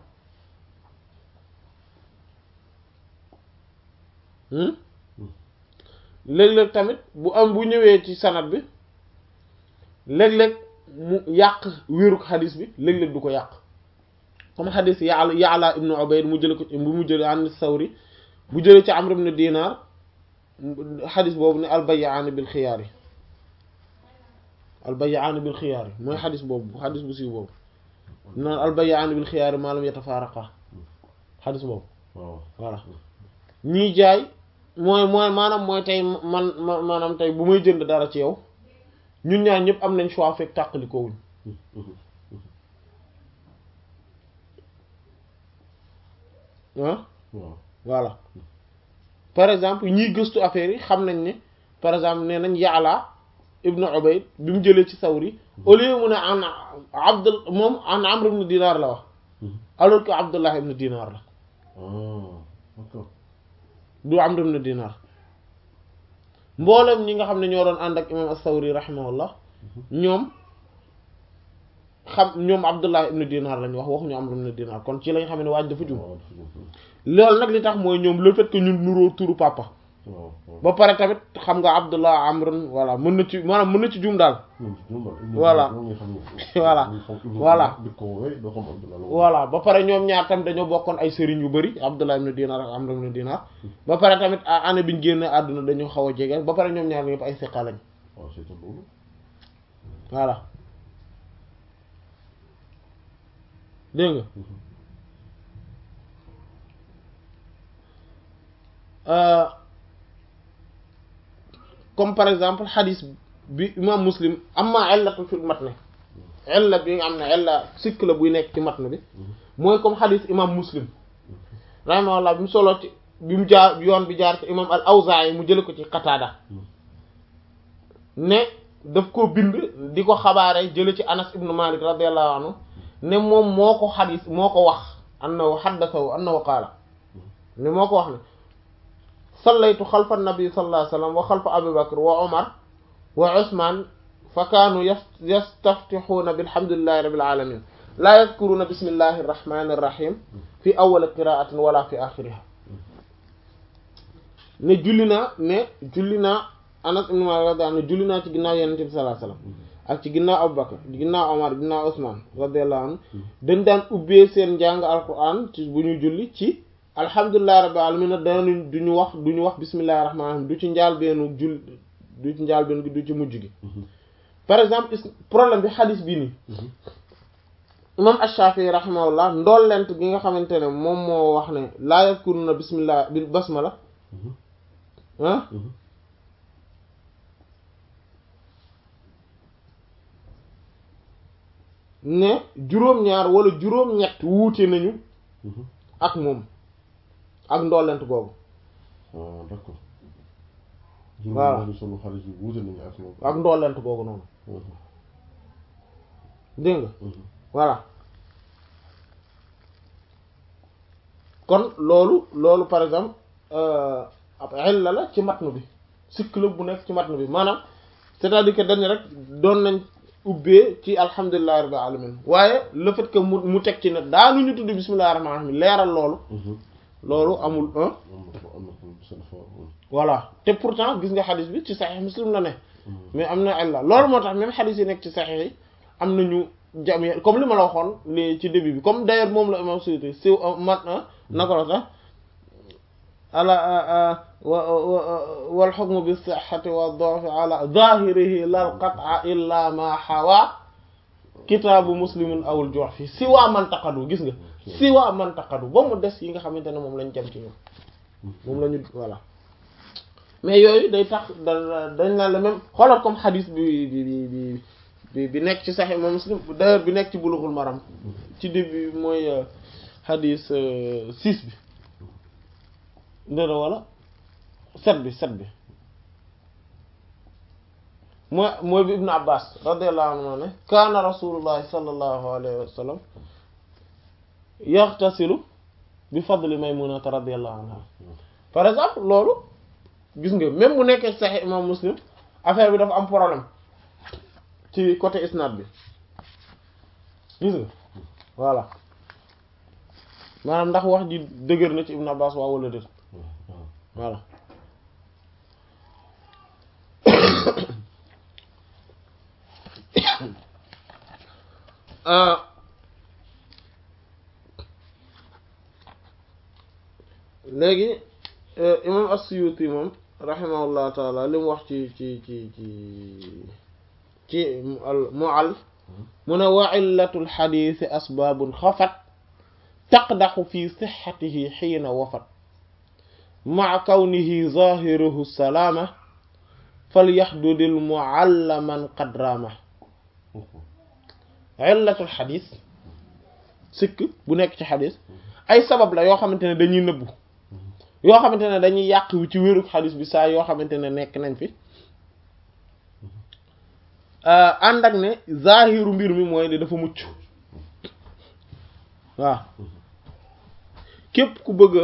léeg-léeg tamit bu am bu ñëwee ci sanad bi léeg-léeg mu yàq wéruk xadis bi léeg-léeg du ko yàq comme xadis Ya'la Ya'la ibnu Ubayd mu jële ko bu mu jële an Sawri bu jële ci Amr ibn Dinar xadis boobu ne albay'aani bil xiyaar yi albay'aani bil xiyaar yi mooy xadis boobu xadis bu siiw boobu naan albay'aani bil xiyaar yi maa lam yatafaaraqa xadis boobu voilà ñii jaay mooy mooy maanaam mooy tey man maanaam tey bu may jënd dara ci yow ñun ñaar ñëpp am nañ choix fekk tàqalikoo wuñ ah voilà par exemple ñiy gëstu affaire yi xam nañ ne par exemple nee nañ Ya'la ibnu Ubayd bi mu jëlee ci Sawri au lieu mu ne an Abd moom an Amr ibn Dinar la wax alors que Abdullah ibn Dinar la du Amr ibn Dinar mboolem ñi nga xam ne ñoo doon ànd ak imam as-Sawri rahimahullah ñoom xam ñoom Abdullah ibn Dinar lañ wax waxuñu Amr ibn Dinar kon ci lañ xam ne waaj dafa jum loolu nag li tax mooy ñoom le fait que ñun nuroo turu papa ba pare tamit xam nga Abdullah Amrun voilà mën na ci maanaam mën na ci jum daal voilà voilà voilà voilà ba pare ñoom ñaar tamit dañoo bokkoon ay sëriñ yu bari Abdullah ibn Dinar ak Amr ibn Dinar ba pare tamit année biñ génne àdduna dañoo xaw a jege ba pare ñoom ñaar ñëpp ay siqa lañ voilà dégg nga comme par exemple xadis bi imam muslim amma illatu fil matn illa bi nga xam ne illa sikk la buy nekk ci matn bi mooy comme xadis imam muslim rahimahullah bi mu solo ci bi mu jaar yoon bi jaar ci imam al awzaa'i mu jële ko ci qataada ne daf ko bind di ko xabaare jële ci anas ibnu malik radiallahu anhu ne moom moo ko xadis moo ko wax annahu xaddasahu annahu qaala ne moo ko wax ne sallaytu xalfa nabi sallallahu alayhi wa sallam wa xalfa abi bakr wa omar wa usman fa kaanu yastaftixuuna bilhamdulillahi rabbil alamin laa yadkuruuna bismillahi irrahmani irrahim fi awali qiraatin wala fi axiriha ne julli naa ne julli naa anas ibn malik radiyallahu anhu julli naa ci ginnaaw yenente bi sallallahu alayhi wa sallam ak ci ginnaaw abu bakr ginnaaw omar ginnaaw usman radiyallahu anhu dañ daan ubbee seen njàng alquran ci bu ñu julli ci alhamdulillahi rabbil alamin danañ duñu wax duñu wax bismillahi rahmaani rahiim du ci njaal beenu jul du ci njaal beenu gi du ci mujj gi par exemple problème bi xadis bii nii imam ash-Shafi'i rahimahullah ndollent gi nga xamante ne moom moo wax ne laa yadkuruna bismillah bil basmala ah ne juróom-ñaar wala juróom-ñett wuute nañu ak moom ak ndollent googu ah d'accord. Voilà. juróom-ñaari solo xaalis bi wuute nañu ak moom. ak ndollent googu noonu dégg nga voilà kon loolu loolu par exemple ab illa la ci matnu bi sikk la bu nekk ci matnu bi maanaam c'est-à-dire que dañ rek doon nañ ubbee ci alhamdulillahi rabbil alamin waaye le fait que mu mu teg ci ne daanu ñu tudd bismillahir rahmanir rahim leeral loolu loolu amul un voilà te pourtant gis nga xadis bi ci saxiix muslim la ne mais am na illa loolu moo tax même xadis yi nekk ci saxiix yi am nañu jam comme li ma la waxoon li ci début bi comme d'ailleurs moom la imam Suyuti si man naka la sax ala wal hukmu bi sihhati wa dha'fi ala zahirihi lal qat'a illa ma hawa kitaabu muslimin awul jox fi si waa mantaqadu gis nga si waa mantaqadu ba mu des yi nga xamante ne moom lañ jam ci ñoom moom la ñu voilà mais yooyu day tax da dañ naan la même xoolal comme xadis bi bi bi bi bi nekk ci Sahih Imam Muslim d'ailleurs bi nekk ci Bulughul Maram ci début mooy xadis six bi ndëra wala sept bi sept bi mooy mooy bi Ibn Abbas radiyallahu anhu ne kaana rasulullahi sallallahu alayhi wa sallam yaxtasilu bi fadli Maymunata radiyallahu anha par exemple loolu gis nga même bu nekkee Sahih Imam Muslim affaire bi dafa am problème ci côté isnad bi gis nga voilà maanaam ndax wax ji dëgër na ci Ibn Abbas waa wala déet voilà léegi imam as-Suyuti moom rahimahullah taala li mu wax ci ci ci ci ci mu'al mu ne wa illatul xadiisi asbaabun xafat taqdaxu fi sixatihi xiina wafat maa kawnihi zahiruhu salaama falyaxdudil muallaman qadraama illatul xadiis sikk bu nekk ci xadiis ay sabab la yoo xamante ne dañuy nëbbu yoo xamante ne dañuy yàq ci wérug xadis bi saa yoo xamante ne nekk nañ fi ànd ak ne zahiru mbir mi mooy ne dafa mucc waaw képp ku bëgg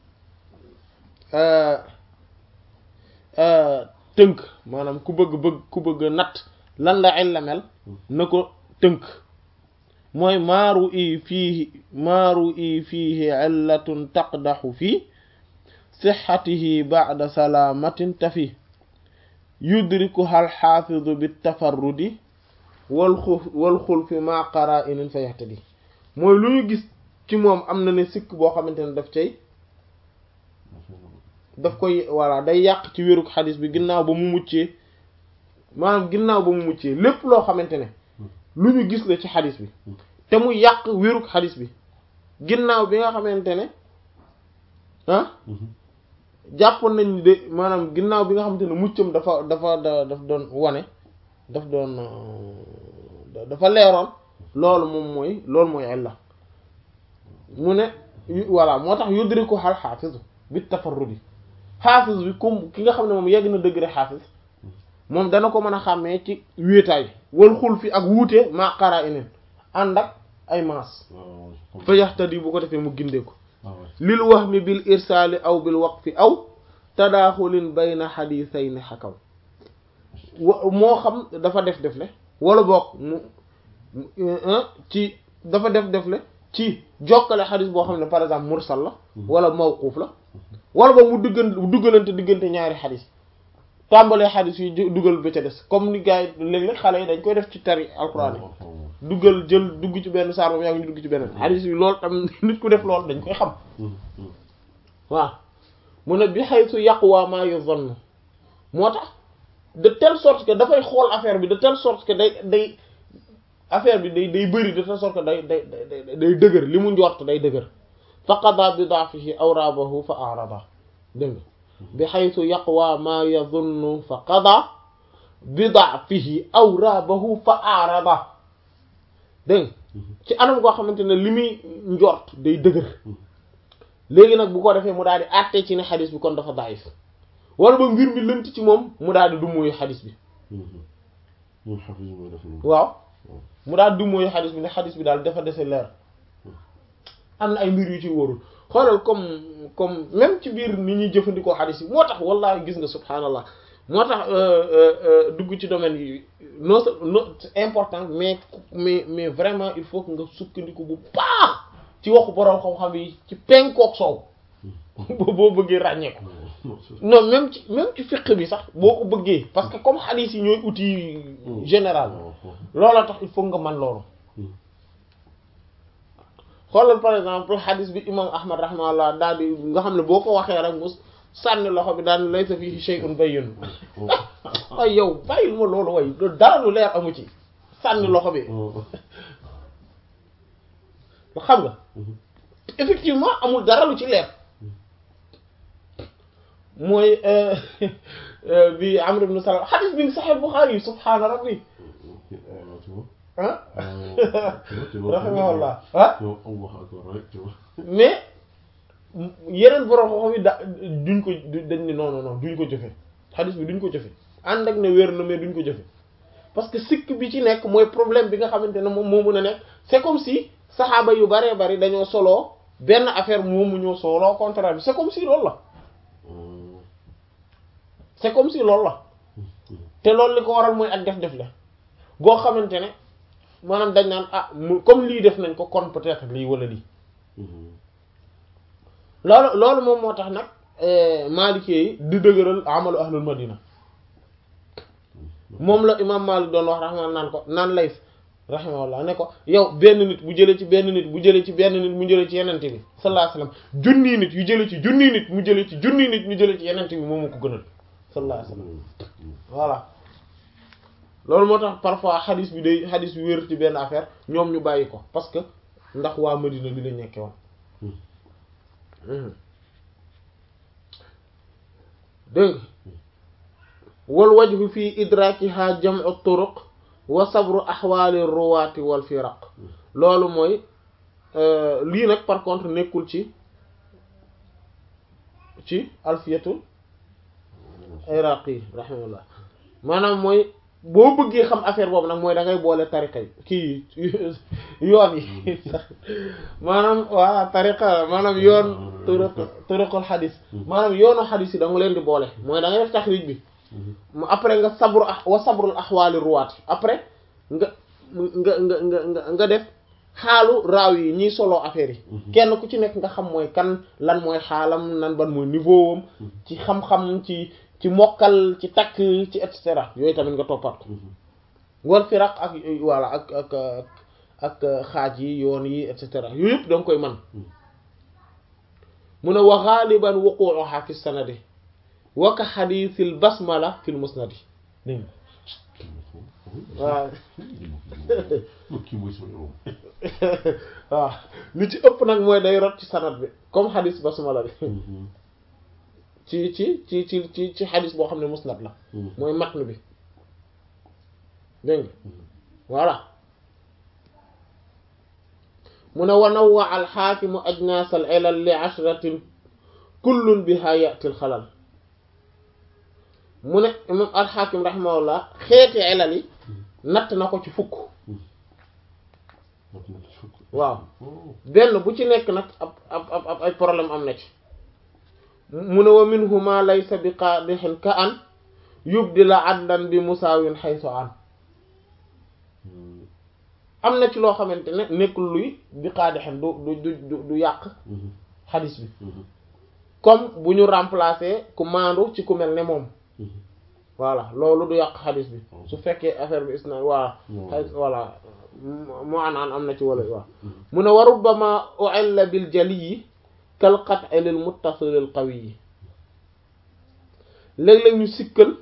a tënk maanaam ku bëgg bëgg ku bëgg a natt lan la illa mel na ko tënk mooy maaru i fiihi maaru i fiihi illatun taqdaxu fii sixatihi ba'da salaamatin tafi yudrikuha alxaafidu bitafarrudi wal xuf wal xulfi ma qaraa'inin fa yahtadi mooy lu ñu gis ci moom am na ne sikk boo xamante ne daf cay daf koy voilà day yàq ci wérug xadis bi ginnaaw ba mu muccee maanaam ginnaaw ba mu muccee lépp loo xamante ne lu ñu gis la ci xadis bi te mu yàq wérug xadis bi ginnaaw bi nga xamante ne ah jàppoon nañ de maanaam ginnaaw bi nga xamante ne muccam dafa dafa da daf doon wane daf doon dafa leeroon loolu moom mooy loolu mooy illa mu ne voilà moo tax yudriku xal xaafisu bi tafarrudi xaafis bi comme ki nga xam ne moom yegg na degré xaafis moom dana ko mën a xàmmee ci wéetaay wal xul fi ak wuute maa xaraa ineen ànd ak ay maas fa yaxtadi bu ko defee mu gindee ko lil wahmi bil irsaali aw bil waqfi aw tadaaxulin bayna xadiisayni xakaw moo xam dafa def defle wala boog mu ci dafa def defle ci jokkale xadis boo xam ne par exemple mursal la wala mawquuf la wala boog mu duggan duggalante diggante ñaari xadis tàmbalee xadis yi dugal ba ca des comme ni gars yi léeg-léeg xale yi dañ koy def ci tari alxuraan yi duggal jël dugg ci benn saar moom yaa ngi dugg ci beneen xadis yi loolu tam nit ku def loolu dañ koy xam waaw mu ne bi haythu yaqwa ma yuzannu moo tax de telle sorte que dafay xool affaire bi de telle sorte que day day affaire bi day day bëri de telle sorte que day day day day dëgër li mu njort day dëgër fa qada bi daafihi awrabahu fa arada dégg nga bi haythu yaqwa ma yazunnu fa qada bi daafihi awrabahu fa arada dégg ci anam goo xamante ne li muy njort day dëgër léegi nag bu ko defee mu daal di àttee ci ne xadis bi kon dafa daif wala ba mbir mi lënt ci moom mu daal di dumóoyu xadis bi waaw mu daal di dumóoyu xadis bi ne xadis bi daal dafa dese leer am na ay mbir yu ci wóorul xoolal comme comme même ci biir ni ñuy jëfandikoo xadis yi moo tax wallahi gis nga subhanallah moo tax dugg ci domaine yi non non c'est important mais mais mais vraiment il faut que nga sukkandiku bu baax ci waxu borom xam-xam yi ci penkook soow boo bëggee ràññeeku non même ci même ci fiqh bi sax boo ko bëggee parce que comme xadis yi ñooy outil général loola tax il faut nga man loolu xoolal par exemple xadis bi imam ahmad rahimahullah daal di nga xam ne boo ko waxee rek mu sànni loxo bi daan laysa fihi shay'un bayyin ay yow bàyyil ma loolu way dara lu leer amu ci sànni loxo bi xam nga effectivement amul dara lu ci leer mooy bi Amr ibn Salam xadis bi Sahih Bukhari subhaana rabbi ah rahimahullah ah mais yeneen borom xam yi da duñ ko dañ ni non non non duñ ko jëfe xadis bi duñ ko jëfe ànd ak ne wér na mais duñ ko jëfe parce que sikk bi ci nekk mooy problème bi nga xamante ne moom moo mën a nekk c'est comme si saxaaba yu baree bari dañoo soloo benn affaire moomu ñoo soloo contraire bi c'est comme si loolu la c'est comme si loolu la te loolu li ko waral mooy ak def-def la goo xamante ne maanaam dañ naan ah mu comme lii def nañ ko kon peut-être lii wala lii loolu loolu moom moo tax nag maalikee yi di dëgëral amalu ahlul madina moom la imam Malik doon wax raxma naan ko naan lays rahimahullah ne ko yow benn nit bu jëlee ci benn nit bu jëlee ci benn nit mu jëlee ci yenente bi sallallahu alayhi wasallam junnii nit yu jëlee ci junnii nit mu jëlee ci junnii nit ñu jëlee ci yenente bi moom mu ko gënal sallallahu alayhi wasallam voilà loolu moo tax parfois xadis bi day xadis bi wér ci benn affaire ñoom ñu bàyyi ko parce que ndax waa Madina li lañ nekke woon dégg wal wajhu fi idrakiha jam'u turuq wa sabru ahwali ruwaati wal firaq loolu mooy lii nag par contre nekkul ci ci alfiyatul iraqi rahimahullah maanaam mooy boo bëggee xam affaire boobu nag mooy da ngay boole tariqa yi kii yoon yi maanaam waa tariqa maanaam yoon turuq turuqul xadis maanaam yoonu xadis yi da nga leen di boole mooy da ngay def taxrij bi mu après nga sabru wa sabrul axwaali ruwaat après nga nga nga nga nga def xaalu raaw yi ñiy solo affaire yi kenn ku ci nekk nga xam mooy kan lan mooy xaalam nan ban mooy niveau am ci xam-xam ci ci mokkal ci takk ci et cetera yooyu tamit nga toppat ko wal firaq ak voilà ak ak ak xaaj yi yoon yi et cetera yooyu yëpp da nga koy man mu ne wa ghaliban wuqu'uha fi sanadi wa ka hadithil basmala fil musnadi dégg waaw waaw li ci ëpp nag mooy day rot ci sanad bi comme hadith basmala bi ci ci ci ci ci ci xadis boo xam ne musnad la mooy matn bi dégg nga voilà mu ne wanawwa alxaakimu ajnaas al ilal li ashratin kullun biha yati al xalal mu ne imam alxaakim rahimahullah xeeti ilal yi natt na ko ci fukk waaw benn bu ci nekk nag ab ab ab ay problème am na ci mu ne wa minhuma laysa bi qaadixin ka an yubdi la addan bi musaawin xaytu an am na ci loo xamante ne nekkul luy bi qaadixin du du du du yàq xadis bi comme bu ñu remplacer ku maandu ci ku mel ne moom voilà loolu du yàq xadis bi su fekkee affaire bi is na waa voilà mu an an am na ci wala waaw mu ne wa rubbama u'illa bil jaliyi kal qat'i lil muttasil al qawi yi léeg-léeg ñu sikkal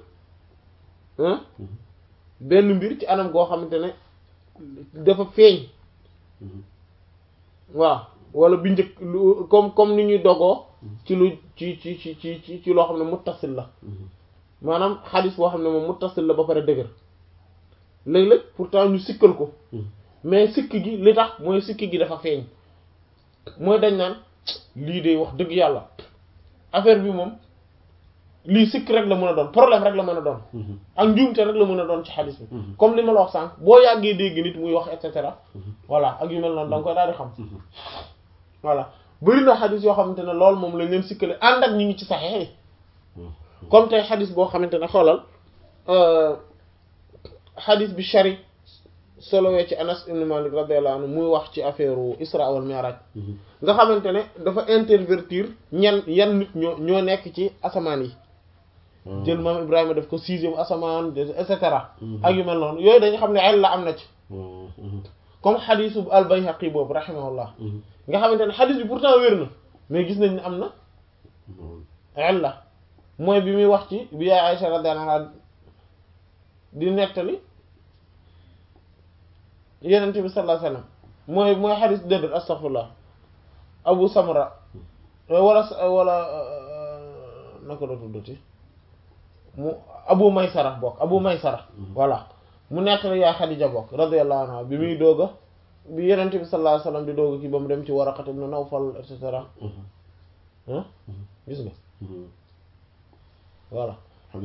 benn mbir ci anam goo xamante ne dafa feeñ waaw wala bi njëkk lu comme comme ni ñuy dogoo ci lu ci ci ci ci ci loo xam ne muttasil la maanaam xadis boo xam ne moom muttasil la ba pare dëgër léeg-léeg pourtant ñu sikkal ko mais sikk gi li tax mooy sikk gi dafa feeñ mooy dañ naan lii de wax dëgg yàlla affaire bi moom lii sikk rek la mën a doon problème rek la mën a doon ak njuumte rek la mën a doon ci xadis bi comme li ma la wax sànq boo yàggee dégg nit muy wax et cetera voilà ak yu mel noonu da nga koy daal di xam voilà bëri na xadis yoo xamante ne loolu moom lañ leen sikkale ànd ak ñu ngi ci saxeex yi comme tey xadis boo xamante ne xoolal xadis bi Sharik solowee ci Anas ibn Malik radiyallahu anhu muy wax ci affaire Isra wal Mi'raj nga xamante ne dafa intervertir ñan yan nit ñoo ñoo nekk ci asamaan yi jël maam Ibrahima def ko sixième asamaan et cetera ak yu mel noonu yooyu dañu xam ne ay la am na ci comme xadisu al-Bayhaqi boobu rahimahullah nga xamante ne xadis bi pourtant wér na mais gis nañ ne am na illa mooy bi muy wax ci bi yaay Aïcha radiyallahu anha di nettali yenente bi sallallahu alayhi wasallam mooy mooy xadis déedéet astaghfirullah Abu Samra wala wala naka la tuddati mu Abu Maysara bokk Abu Maysara voilà mu nettali yaay Xadija bokk radiyallahu anha bi muy doog a bi yenente bi sallallahu alayhi wasallam di doog a kii ba mu dem ci Waraqat ibn Nawfal et cetera ah gis nga voilà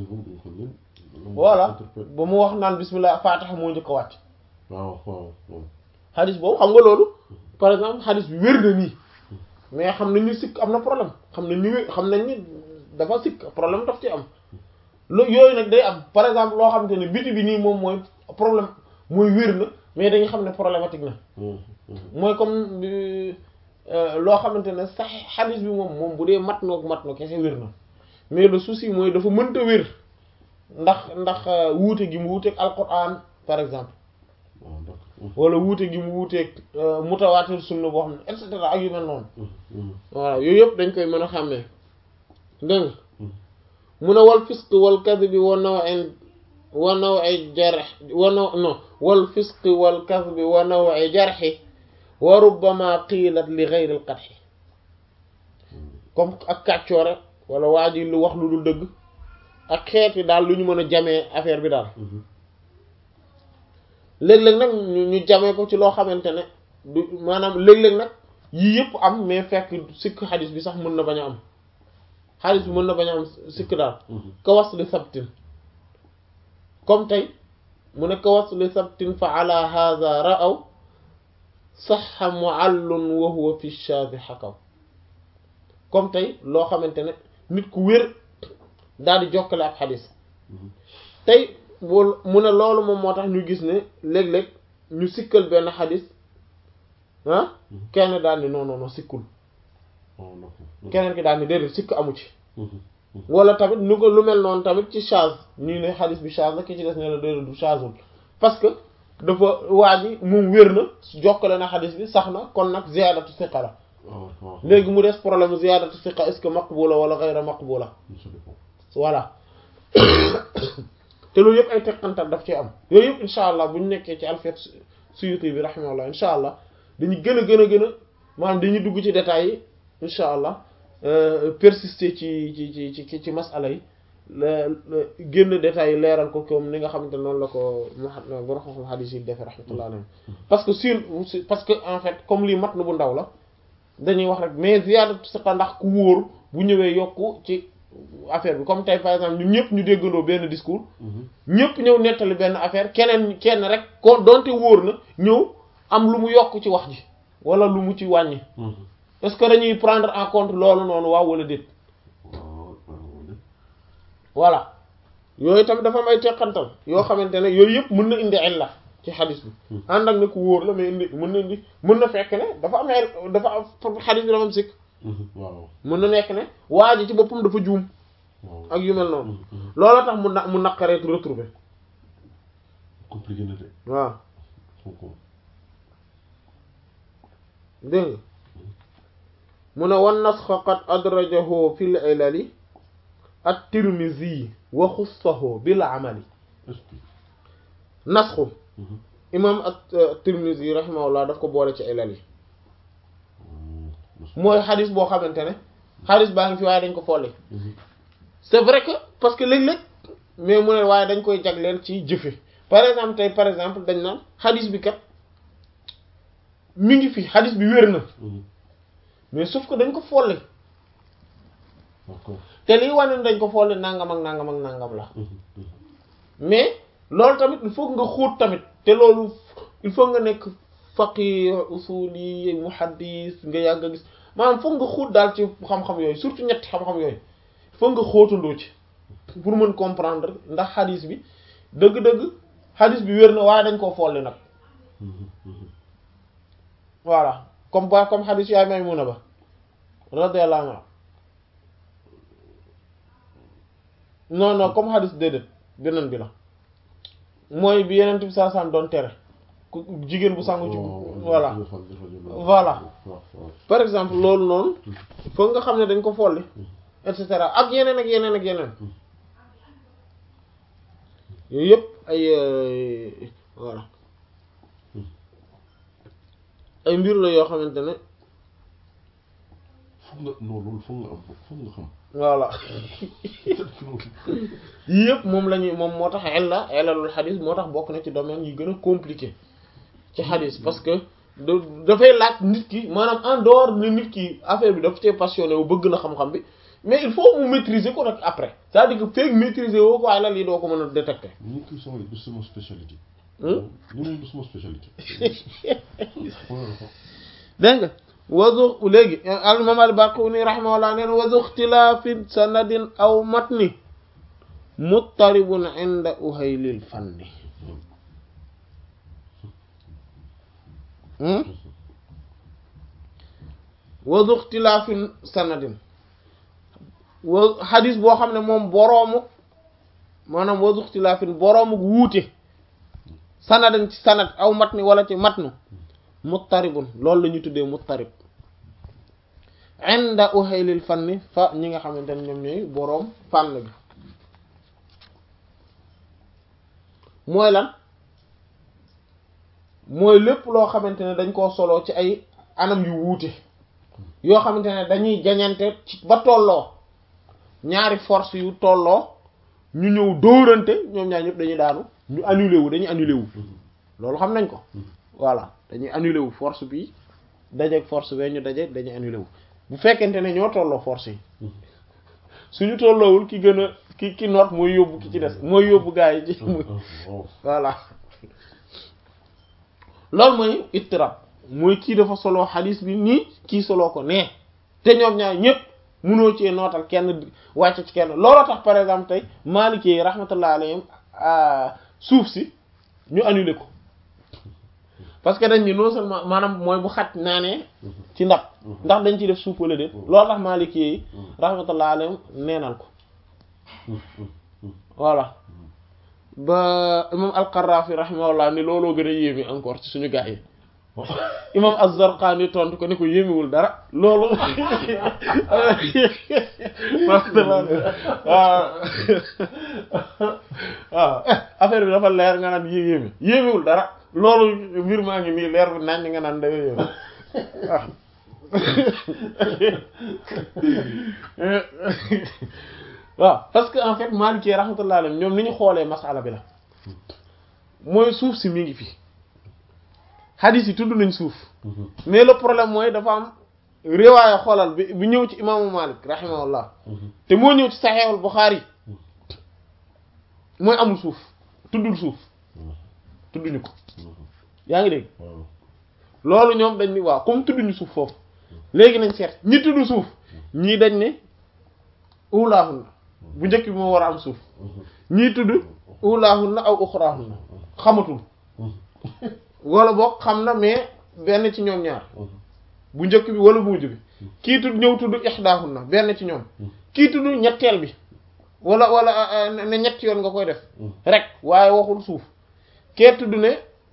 voilà ba mu wax naan bismillah Fatiha moo njëkk a wàcc waaw waaw waaw xadis boobu xam nga loolu par exemple xadis bi wér na nii mais xam nañ ni sikk am na problème xam nañ ni xam nañ ni dafa sikk problème daf ci am lo yooyu nag day am par exemple loo xamante ne biti bi nii moom mooy problème mooy wér na mais dañu xam ne problématique na mooy comme loo xamante ne sax xadis bi moom moom bu dee mat noog mat no kese wér na mais le souci mooy dafa mënta wér ndax ndax wuute gi mu wuuteeg alquran par exemple wala wuute gi mu wuuteeg mutawaatir sunna boo xam ne et cetera ak yu mel noonu voilà yooyu yëpp dañ koy mën a xàmmee dégg nga mu ne wal fisq wal kadhibi wa naw'in wa naw'i jarh wa naw non wal fisq wal kadhibi wa naw'i jarhi wa rubbama qiilat li ghayri al qadhi comme ak kàccoore wala waa ji lu wax lu dul dëgg ak xeeti daal lu ñu mën a jamee affaire bi daal léeg-léeg nag ñu jamee ko ci loo xamante ne du maanaam léeg-léeg nag yii yëpp am mais fekk sikk xadis bi sax mën na bañ a am xadis bi mën na bañ a am sikk daal kawas li sabtin comme tey mu ne kawas li sabtin fa ala hadha ra'aw saxa muallun wa huwa fi shazi xakaw comme tey loo xamante ne nit ku wér daal di jokkale ak xadis tey boo mu ne loolu moom moo tax ñu gis ne léeg-léeg ñu sikkal benn xadis ah kenn daal ni non non non sikkul keneen ki daal ni déedéet sikk amu ci wala tamit nu ko lu mel noonu tamit ci chaz ñii ne xadis bi chaz la ki ci des ne la déedéet du chazul parce que dafa waa ji moom wér na jokkale na xadis bi sax na kon nag ziyaadatu siqa la léegi mu des problème ziyaadatu siqa est-ce que maqbula wala ghayra maqbula voilà te loolu yëpp ay teqantal daf ci am yooyu yëpp incha allah bu ñu nekkee ci alfet suyuti bi rahimahullah incha allah dañu gën a gën a gën a maanaam dañuy dugg ci détails yi incha allah persister ci ci ci ci ci masala yi génn détails yi leeral ko comme ni nga xamante noonu la ko mu borom xam-xam hadis yi defee rahmatullah alayhi parce que sur parce que en fait comme lii mat na bu ndaw la dañuy wax rek mais ziyaadatu siqa ndax ku wóor bu ñëwee yokku ci affaire bi comme tey par exemple ñun ñëpp ñu déggandoo benn discours ñëpp ñëw nettali benn affaire keneen kenn rek ko donte wóor na ñëw am lu mu yokk ci wax ji wala lu mu ci wàññi est-ce que dañuy prendre en compte loolu noonu waaw wala déet voilà yooyu tamit dafa may teqantal yoo xamante ne yooyu yëpp mën na indi illa ci xadis bi ànd ak ne ku wóor la mais indi mën na indi mën na fekk ne dafa am dafa am xadis bi dafa am sikk waaw mën na nekk ne waa ji ci boppam dafa juum ak yu mel noonu loolu tax mu na mu naqareet retrouver compliqué na de waaw ko dégg nga mu ne wan nasxa qad adrajahu fil ilali at-Tirmizi wa xussahu bil amali nasxu imam at-Tirmizi rahimahullah daf ko boole ci ilal yi mooy xadis boo xamante ne xadis baa ngi fi waaye dañ ko folli c'est vrai que parce que léeg-léeg mais mu ne waaye dañ koy jagleel ci jëfe par exemple tey par exemple dañ naan xadis bi kat mi ngi fi xadis bi wér na mais sauf que dañ ko folli te lii wane ne dañ ko folli nangam ak nangam ak nangam la mais loolu tamit il faut nga xóot tamit te loolu il faut nga nekk faqih usuli muhaddis nga yàgg a gis maanaam foog nga xóot daal ci xam-xam yooyu surtout ñetti xam-xam yooyu foog nga xóotandoo ci pour mën comprendre ndax xadis bi dëgg-dëgg xadis bi wér na waaye dañ koo folli nag voilà comme ba comme xadis yaay Maymuna ba radiyallahu anha non non comme xadis déedéet beneen bi la mooy bi yeneen bi saa sam doon tere ku jigéen bu sangu ci voilà voilà par exemple loolu noonu foog nga xam ne dañ ko folli et cetera ak yeneen ak yeneen ak yeneen yooyu yëpp ay voilà ay mbir la yoo xamante ne foog nga non loolu foog nga am foog nga xam voilà yii yëpp moom la ñuy moom moo tax illa illalul xadis moo tax bokk na ci domaine yi gën a compliqué ci xadis parce que da dafay laaj nit ki maanaam en dehors ne nit ki affaire bi dafa cee passionné wu bëgg na xam-xam bi mais il faut mu maîtriser ko nag après c'est-à-dire que feeg maîtriser woo ko ilal yi doo ko mën a détecter. ñu kii sama du sama spécialité. Hmm? ñu moom du sama spécialité. dégg nga wazu léegi al imam al Baquni rahimahullah neen wazu ixtilaafin sanadin aw matni muttaribun inda uhaylil fanni hmm? wazu ixtilaafin sanadin wa xadis boo xam ne moom boroomu maanaam wazu ixtilaafin boroomu wuute sanadin ci sanad aw matni wala ci matnu muttaribun loolu la ñuy tuddee muttarib inda uhaylil fanni fa ñi nga xamante ne ñoom ñooy boroom fànn bi mooy lan mooy lépp loo xamante ne dañ koo soloo ci ay anam yu wuute yoo xamante ne dañuy jañante ci ba tolloo ñaari force yu tolloo ñu ñëw dóorante ñoom ñaar ñëpp dañuy daanu ñu annulé wu dañuy annulé wu loolu xam nañ ko voilà dañuy annulé wu force bi dajeeg force bee ñu daje dañuy annulé wu bu fekkente ne ñoo tolloo force yi suñu tolloowul ki gën a ki ki noot mooy yóbbu ki ci des mooy yóbbu gaa yi ci muy voilà loolu mooy ittirab mooy kii dafa soloo xadis bi nii kii soloo ko nee te ñoom ñaar ñëpp munoo cee nootal kenn wàcc ci kenn looloo tax par exemple tey Maliki yi rahmatullah alayhim suuf si ñu annulé ko parce que dañ ni non seulement maanaam mooy bu xaj naanee ci ndab ndax dañ ciy def suuf wala déet loolu tax Maliki yi rahmatullah alayhim neenal ko voilà ba imam al-Qarrafi rahimahullah ni looloo gën a yéeme encore ci suñu gaa yi imam az-Zarqani tontu ko ni ko yéemewul dara loolu waaw waaw affaire bi dafa leer nga naan yé yéeme yéemewul dara loolu mbir maa ngi nii leer bi nañ nga naan dafa yéeme waaw parce que en fait Maliki rahmatullah alayhi ñoom ni ñu xoolee masala bi la mooy suuf si mi ngi fi hadith yi tudd nañ suuf mais le problème mooy dafa am riwaaya xoolal bi bi ñëw ci imaamu Malik rahimahullah te moo ñëw ci Sahihul Bukhari mooy amul suuf tuddul suuf tudduñu ko yaa ngi dégg loolu ñoom dañ ni waaw comme tudduñu suuf foofu léegi nañ seet ñi tudd suuf ñii dañ ne ulaahunna bu njëkk bi moo war a am suuf ñii tudd ulaahunna aw uxraahunna xamatul wala boog xam na mais benn ci ñoom ñaar bu njëkk bi wala bu mujj bi kii tudd ñëw tudd ixdaahunna benn ci ñoom kii tudd ñetteel bi wala wala ne ñett yoon nga koy def rek waaye waxul suuf kee tudd ne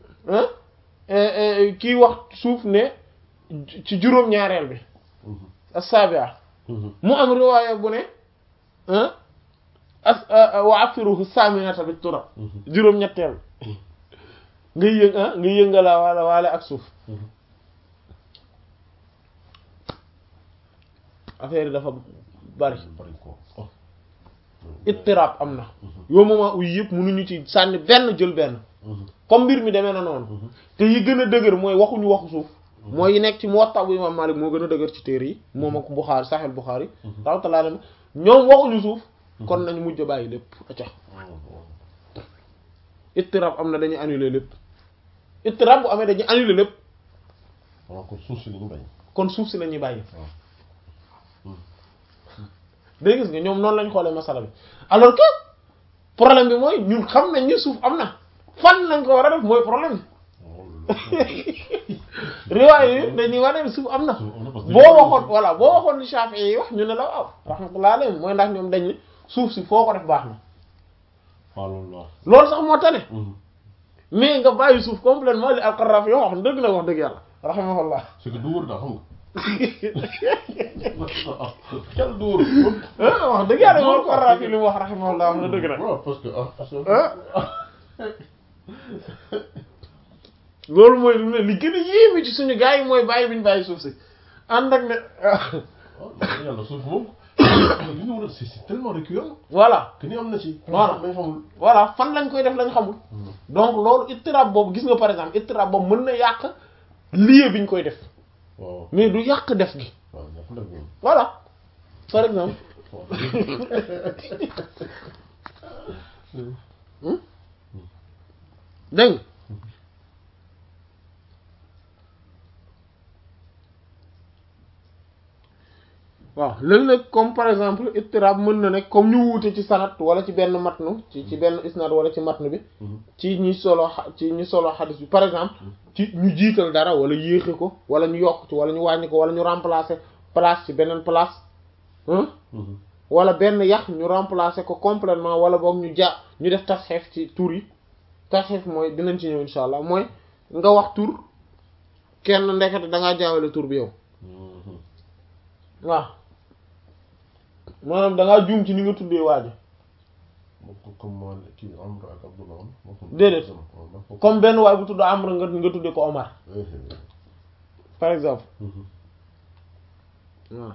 kii wax suuf ne ci juróom-ñaareel bi as-sabi'a mu am riwaaya bu ne as wa afiruhu saminata bi turab juróom-ñetteel nga yëng nga yëngala wala waale ak suuf affaire yi dafa bari ittirab am na yoo moment uy yëpp mënuñu ci sànni benn jël benn comme mbir mi demee na noonu te yi gën a dëgër mooy waxuñu waxu suuf mooy yi nekk ci Muwatta bu Imam Malik moo gën a dëgër ci téere yi moom ak Bukhari Sahih Bukhari rahmatullah alayhi ñoom waxuñu suuf kon nañ mujj bàyyi lépp acca ittirab am na dañuy annuler lépp ittirab bu amee dañuy annuler lépp waaw kon suuf si lañu bañ kon suuf si la ñuy bàyyi waaw day gis nga ñoom noonu lañ xoolee masala bi alors que problème bi mooy ñun xam nañ ni suuf am na fan lañ ko war a def mooy problème bi riwaay yi dañuy wane ni suuf am na boo waxoon voilà boo waxoon li Shafi'i yi wax ñu ne la waaw rahmatullah alayhi mooy ndax ñoom dañ ne suuf si foo ko def baax na waaw loolu la loolu sax moo tane mais nga bàyyi suuf complètement li al-Qarrafi yoo wax dëgg na wax dëgg yàlla rahimahullah c'est que du wóor daal xam nga xel du wóor ah wax dëgg yàlla moom al-Qarrafi li mu wax rahimahullah wax na dëgg nag waaw parce que ah parce que ah loolu mooy lu ne li gën a yéeme ci suñu gars yi mooy bàyyi bi ñu bàyyi suuf si ànd ak ne waaw yàlla suuf moom li ñu war a c'est c'est tellement récurrent voilà que ni am na ci Voilà. may xamul voilà fan lañ koy def lañ xamul donc loolu ittirab boobu gis nga par exemple ittirab boobu mën na yàq lieu bi ñu koy def waaw mais du yàq def gi waaw dafa def moom voilà par exemple dégg nga waaw léegi nag comme par exemple ittirab mën na nekk comme ñu wuute ci sanat wala ci benn matnu ci ci benn isnad wala ci matnu bi ci ñi solo xa- ci ñi solo xadis bi par exemple ci ñu jiital dara wala yéexe ko wala ñu yokk ci wala ñu wàññi ko wala ñu remplacer place ci beneen place hein wala benn yax ñu remplacer ko complètement wala boog ñu ja ñu def tasxeef ci tur yi tasxeef mooy dinañ ci ñëw insha allah mooy nga wax tur kenn ndekete da ngaa jaawale tur bi yow waaw maanaam da ngaa juum ci ni nga tuddee waaji comme moo kii Amr ak Abdullah moo ko Déedéet. comme benn waay bu tudd Amr nga nga tuddee ko Omar par exemple waaw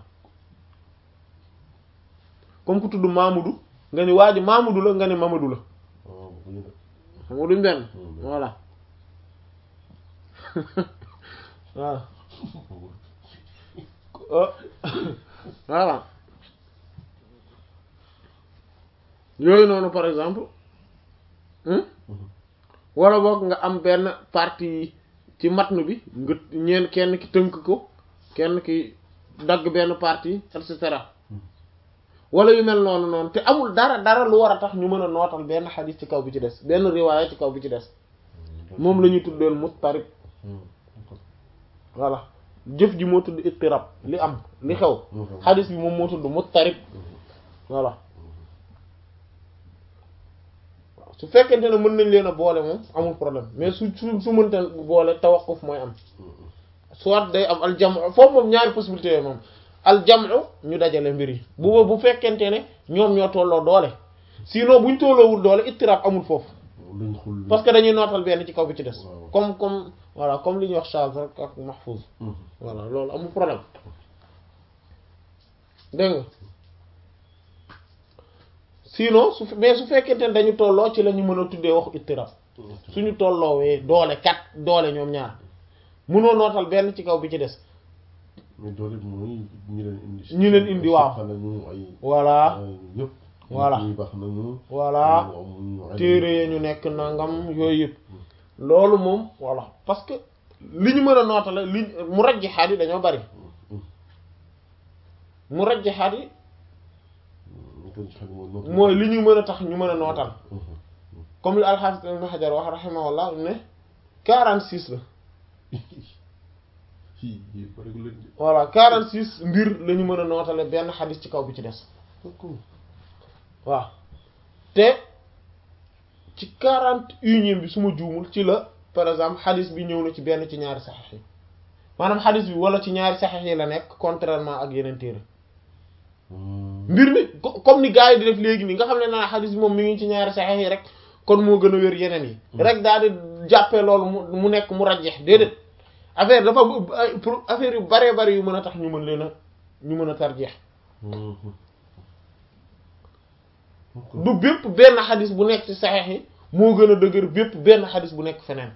comme ku tudd Mamadou nga ni waa ji Mamadou la nga ne Mamadou la xam nga duñ benn voilà waaw ah voilà yooyu noonu par exemple hmm? wala boog nga am benn partie ci matnu bi nga ñeen kenn ki tënk ko kenn ki dagg benn partie et cetera wala yu mel noonu noonu te amul dara dara lu war a tax ñu mën a nootal benn xadis ci kaw bi ci des benn riwaaya ci kaw bi ci des moom la ñuy tuddeel muttarib voilà jëf ji moo tudd ittirab li am li xew xadis bi moom moo tudd muttarib voilà waaw su fekkente ne mën nañ leen a boole moom amul problème mais su su su mënta boole tawaqquf mooy am soit day am aljamu foofu moom ñaari possibilité yooyu moom aljamu ñu dajale mbir yi bu bu fekkente ne ñoom ñoo tolloo doole sinon buñ tolloowul doole ittirab amul foofu luñ xul parce que dañuy nootal benn ci kaw bi ci des Waaw. comme comme voilà comme li ñuy wax charge rek ak mahfuz voilà loolu amul problème dégg nga sinon su mais su fekkente ne dañu tolloo ci la ñu mën a tuddee waxu ittirab suñu tolloowee doole kat doole ñoom ñaar mënoo nootal benn ci kaw bi ci des mais doole bi mooy ñi leen indi ñi leen indi, waaw. xana ñu ay voilà ay ñëpp Voilà. ñi baax nañu voilà téere ya ñu nekk nangam yooyu yëpp loolu moom voilà parce que li ñu mën a nootale li mu rajjixaat yi dañoo bari mu rajjixaat yi mooy li ñu mën a tax ñu mën a nootal comme li al-Hafiz Ibn Hajar wax rahimahullah ne 46 la fii yi bari leen di voilà 46 mbir la ñu mën a nootale benn xadis ci kaw bi ci des waaw te ci 41 bi su ma juumul ci la par exemple xadis bi ñëw na ci benn ci ñaari saxiix yi maanaam xadis bi wala ci ñaari saxiix yi la nekk contrairement ak yeneen téere mbir mi co- comme ni gars yi di def léegi nii nga xam ne naa xadis bi moom mi ngi ci ñaari saxiix yi rek kon moo gën a wér yeneen yi rek daal di jàppee loolu mu mu nekk mu rajjeex déedéet affaire dafa am ay pour affaire yu baree bari yu mën a tax ñu mën leen a ñu mën a tarjeex du bépp benn xadis bu nekk ci saxiix yi moo gën a dëgër bépp benn xadis bu nekk feneen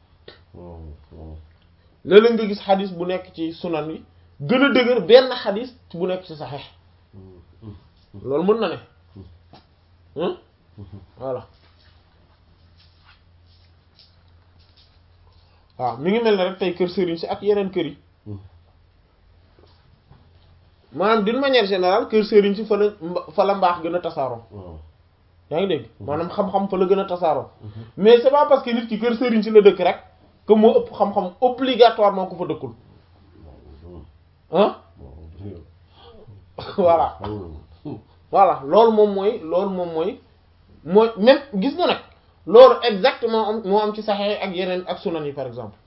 léeg-léeg nga gis xadis bu nekk ci sunan yi gën a dëgër benn xadis bu nekk ci saxiix loolu mën na ne hein voilà waaw mi ngi mel ne rek tey kër sëriñ si ak yeneen kër yi maanaam d'une manière générale kër sëriñ si fa la fa la mbaax gën a tasaaroo waaw yaa ngi dégg maanaam xam-xam fa la gën a tasaaroo mais c'est pas parce que nit ki kër sëriñ si la dëkk rek que moo ëpp xam-xam obligatoirement ku fa dëkkul ah voilà voilà loolu moom mooy loolu moom mooy mooy même gis nga nag loolu exactement am moo am ci saxee ak yeneen ak sunan yi par exemple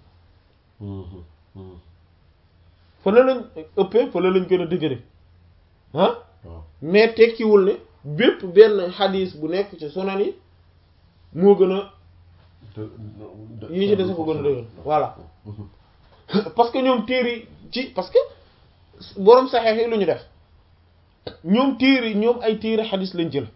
fa la lañ ëppee fa la lañ gën a dëgëre ah waaw mais tekkiwul ne bépp benn xadis bu nekk ci sunan yi moo gën a yi ci des ko gën a dëgër voilà parce que ñoom téere ci parce que boroom saxeex yi lu ñu def ñoom téere ñoom ay téere xadis lañ jël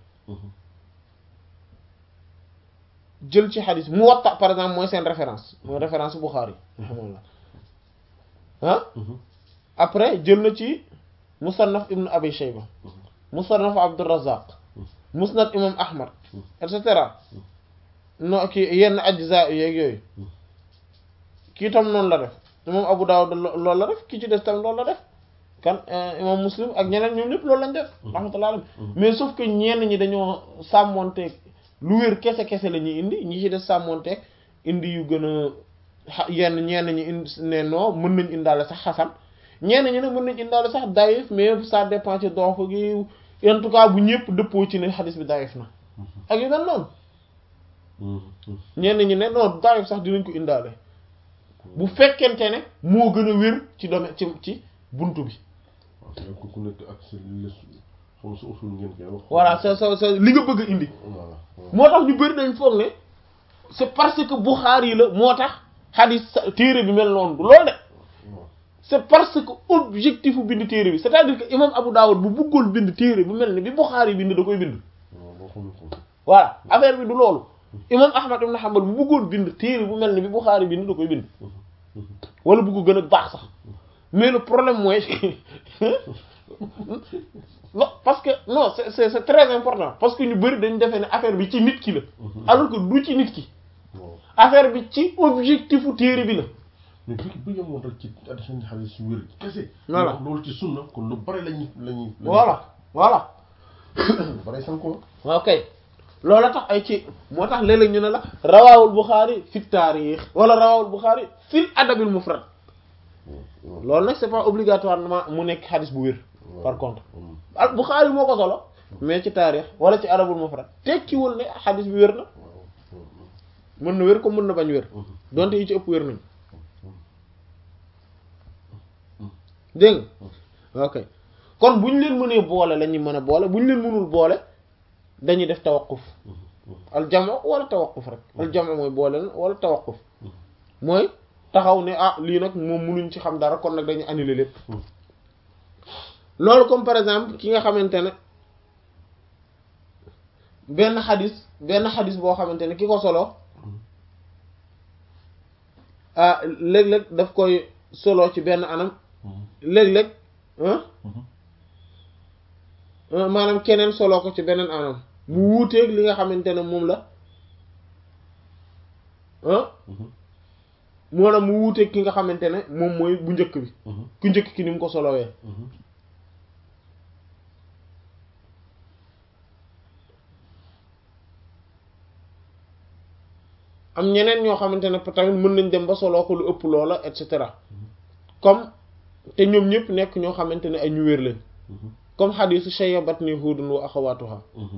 jël ci xadis Muwatta par exemple mooy seen référence mooy référence Bukhari alhamdulillah ah après jël na ci Musannaf Ibn Abi Shayba Musannaf Abdurrazzaq Musnad Imam Ahmad et cetera no kii yenn ajza yeeg yooyu kii tam noonu la def imam Abu Dawud loolu la def kii ci des tam loolu la def kan imam Muslim ak ñeneen ñoom ñëpp loolu lañ def rahmatullah alayhi mais sauf que ñenn ñi dañoo sàmmonteeg lu wér kese kese la ñuy indi ñi ci des sàmmonteeg indi yu gën a yenn ñenn ñi indi ne non mën nañ indaale sax xasan ñenn ñi ne mën nañ indaale sax dayif mais ça dépend ci dox gi en tout cas bu ñëpp dëppoo ci ne xadis bi dayif na ak yu mel noonu ñenn ñi ne non dayif sax dinañ ko indaale bu fekkente ne moo gën a wér ci domaine ci ci buntu bi waaw ku nekk ak sa li xam sa usul ngeen koy wax. voilà sa sa sa li nga bëgg a indi voilà. moo tax ñu bëri dañ foog ne c'est parce que Bukhari yi la moo tax xadis téere bi mel noonu du loolu de c'est parce que objectif bu bind téere bi c'est-à-dire que imam Abu Dawud bu bëggoon bind téere bu mel ni bi Bukhari bind da koy bind waaw boo xamul ko. voilà affaire bi du loolu imam Ahmad ibn Hanbal bu bëggoon bind téere bu mel ni bi Bukhari bind da koy bind wala bu ko gën a baax sax mais le problème mooy non parce que non c'est c'est c'est très important parce que ñu bari dañu defee ne affaire bi ci nit ki la alors que du ci nit ki waaw affaire bi ci objectifu téere bi la mais bu bu yemoon rek ci addition di xaalis su wér kese. Voilà. loolu ci sunna kon lu bari lañuy lañuy. voilà voilà lu bari san ko. ok loolu tax ay ci moo tax léeg-léeg ñu ne la rawaawul Bukhari fi taarix wala rawaawul Bukhari fil adabil mufrad loolu nag c'est pas obligatoirement mu nekk xadis bu wér par contre al Bukhari moo ko solo mais ci taarix wala ci adabul mufrad tekkiwul ne xadis bi wér na mën na wér comme mën na bañ wér donte yi ci ëpp wér nañ dégg nga ok kon bu ñu leen mënee boole la ñuy mën a boole bu ñu leen mënul boole dañuy def tawaquf al jamo wala tawaquf rek al jamo mooy boole na wala tawaquf mooy taxaw ne ah lii nag moom mënuñ ci xam dara kon nag dañuy annuler lépp loolu comme par exemple ki nga xamante ne benn xadis benn xadis boo xamante ne ki ko solo ah léeg-léeg daf koy solo ci benn anam léeg-léeg ah maanaam keneen solo ko ci beneen anam mu wuuteeg li nga xamante ne moom la ah maanaam mu wuuteeg ki nga xamante ne moom mooy bu njëkk bi ku njëkk ki ni mu ko solowee am ñeneen ñoo xamante ne tamit mën nañ dem ba soloo ko lu ëpp loola et cetera comme te ñoom ñëpp nekk ñoo xamante ne ay ñu wér lañ comme xadisu shayyabatni hudun wa axawatuha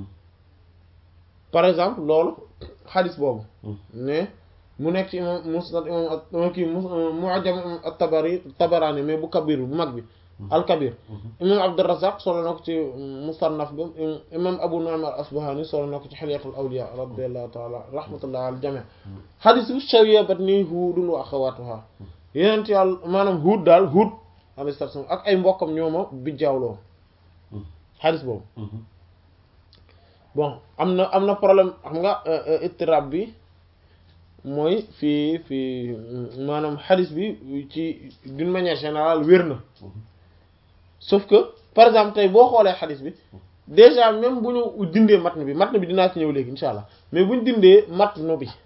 par exemple loolu xadis boobu ne mu nekk ci imam musnad imam kii mu'jam at-tabari tabarani mais bu kabir bu mag bi al-kabir imam abdurrazzaq solo na ko ci musannaf ba imam abu nu'aym al-asbahani solo na ko ci hilyatul awliya radiyallahu ta'ala rahmatullah al jami' xadisu shayyabatni hudun wa axawatuha yeneen yàlla maanaam huud daal huud alayhi salaam ak ay mbokkam ñooma bi jaawloo xadis boobu bon am na am na problème xam nga ittirab bi mooy fii fii maanaam xadis bi ci d'une manière générale wér na sauf que par exemple tey boo xoolee xadis bi déjà même bu ñu dindee matn bi matn bi dinaa ci ñëw léegi insha allah mais bu ñu dindee matn bi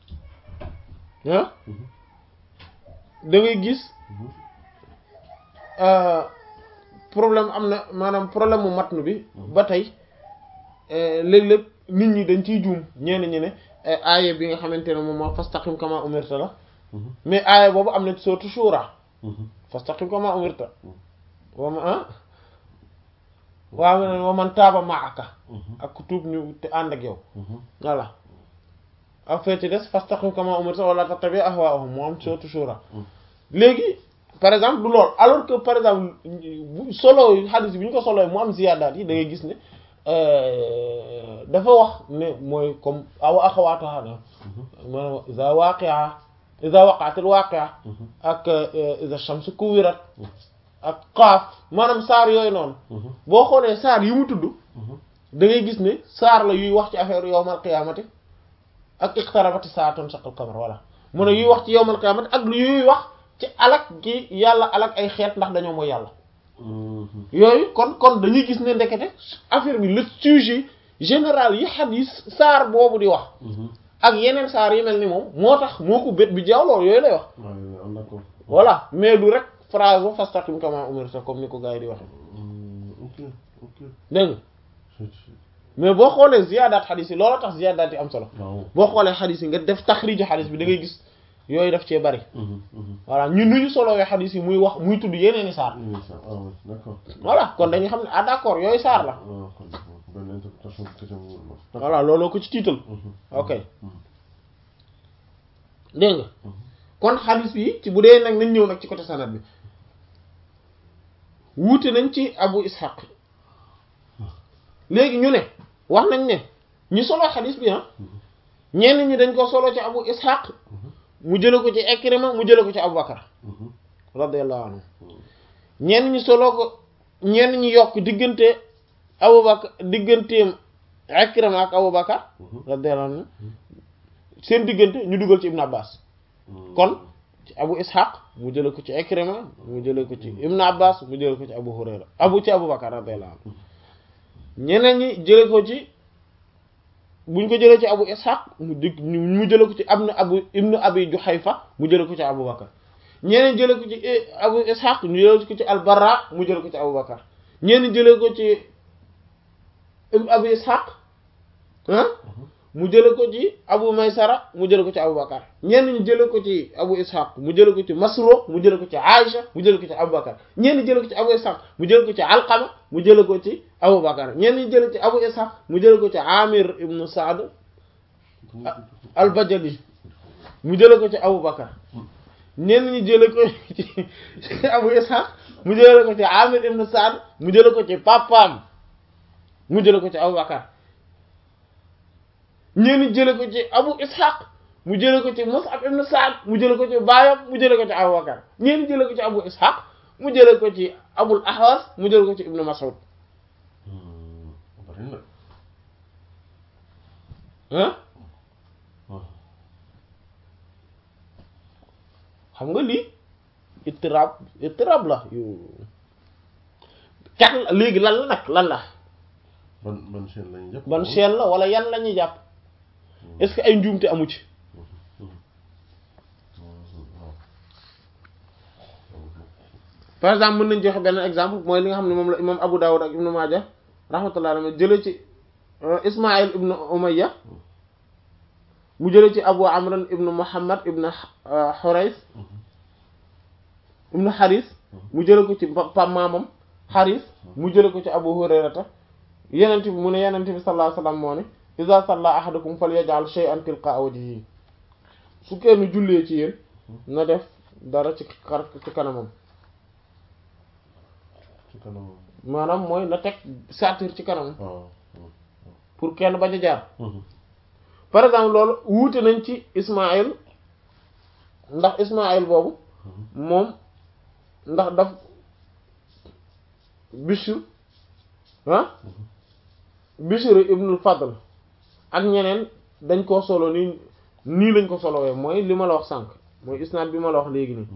ah da ngay gis problème am na maanaam problème mu matnu bi ba tey léeg-léeg nit ñi dañ ciy juum ñenn ñi ne aaya bi nga xamante ne moom moo fastaqim kama umirta la mais aaya boobu am na ci sourate Shura fastaqim kama umirta wa ma ah waaw ne wa man taaba ma'aka ak ku tuub ñu te ànd ak yow voilà ak fee ci des fastaqim kama umirta wala tattabi ahwaahum moo am sourate Shura léegi par exemple du lool alors que par exemple solo hadith bi ñu ko solo mu am ziyaadaat yi da ngay gis ne dafa wax ne mooy comme aw axawaatuha na maanaam iza waqi'a iza waqa'atil waqi'a ak iza shamsu kuwirat ak qaaf maanaam saar yooyu noonu boo xoolee saar yi mu tudd da ngay gis ne saar la yuy wax ci affaire yawmal qiyaamati ak iqtarabati saatun shaqal qamar voilà mu ne yuy wax ci yawmal qiyaamati ak lu yuy wax ci alak gi yàlla alak ay xeet ndax dañoo mooy yàlla yooyu kon kon dañuy gis ne ndekete affaire bi le sujet général yi xadis saar boobu di wax ak yeneen saar yi mel ni moom moo tax moo ko bét bi jaaw loolu yooyu lay wax voilà mais du rek phrase ba fastaqim kama umirta comme ni ko gars yi di waxe dégg nga mais boo xoolee ziyaadaat xadis yi loolu tax ziyaadaat yi am solo boo xoolee xadis yi nga def taxriju xadis bi da ngay gis yooyu daf cee bari voilà ñun nu ñu solowee xadis yi muy wax muy tudd yeneen i saar voilà kon dañuy xam ne ah d'accord yooyu saar la voilà looloo ko ci tiital ok dégg nga kon xadis bi ci bu dee nag nañ ñëw nag ci côté sanad bi wuute nañ ci abu ishaq léegi ñu ne wax nañ ne ñu solo xadis bi ah ñenn ñi dañ ko solo ci abu ishaq mu jële ko ci Ikrima mu jële ko ci Abubakar radiyallahu anhu ñenn ñi solo ko ñenn ñi yokk diggante Abubakar digganteem Ikrima ak Abubakar radiyallahu anhu seen diggante ñu dugal ci Ibn Abbas kon ci Abu Ishaq mu jële ko ci Ikrima mu jële ko ci Ibn Abbas mu jële ko ci Abu Hurayra abu ci Abubakar radiyallahu anhu ñeneen ñi jële ko ci buñ ko jëlee ci abu ishaq mu dig mu jële ko ci abnu abu ibnu abi juhayfa mu jële ko ci abu bakar ñeneen jële ko ci abu ishaq ñu jële ko ci albarra mu jële ko ci abu bakar ñeneen jële ko ci abu ishaq ah mu jële ko ci abu maysara mu jële ko ci abu bakar ñenn ñu jële ko ci abu ishaq mu jële ko ci masruq mu jële ko ci aisha mu jële ko ci abu bakar ñenn jële ko ci abu ishaq mu jële ko ci alqama mu jële ko ci abu bakar ñenn ñi jële ci abu ishaq mu jële ko ci amir ibnu saad albajali mu jële ko ci abu bakar ñenn ñi jële ko ci abu ishaq mu jële ko ci amir ibnu saad mu jële ko ci papaam mu jële ko ci abu bakar ñenn jële ko ci abu ishaq mu jële ko ci mus'ab ibn sa'd mu jële ko ci baayam mu jële ko ci abu bakar ñenn jële ko ci abu ishaq mu jële ko ci abul ahwas mu jële ko ci ibn mas'ud ah xam nga lii ittirab ittirab la yu cat léegi lan la nag lan la ban ban chaîne lañuy jàpp ban chaîne la wala yan la ñuy jàpp est-ce que ay njuumte amu ci par exemple mën nañ joxe benn exemple mooy li nga xam ne moom la imam Abu Dawud ak Ibnu Maaja rahmatullah alayhi jële ci Ismaïl ibnu Umayya mu jële ci Abu Amran ibnu Muhammad ibnu Hurays ibnu Haris mu jële ko ci pam maamam Haris mu jële ko ci Abu Hurayrata yenent bi mu ne yenent bi sallallahu alayhi wasallam moo ne iza salla ahadukum falyaj'al shay'an tilqa wajhihi su kenn jullee ci yéen na def dara ci xar ci kanamam ci kanam maanaam mooy na teg saatir ci kanamam waaw pour kenn bañ a jaar par exemple loolu wuute nañ ci Ismaïl ndax Ismaïl boobu moom ndax daf Bishr ah Bishr ibnul Fadl ak ñeneen dañ koo solo nii nii lañ ko solowee mooy li ma la wax sànq mooy isnaad bi ma la wax léegi nii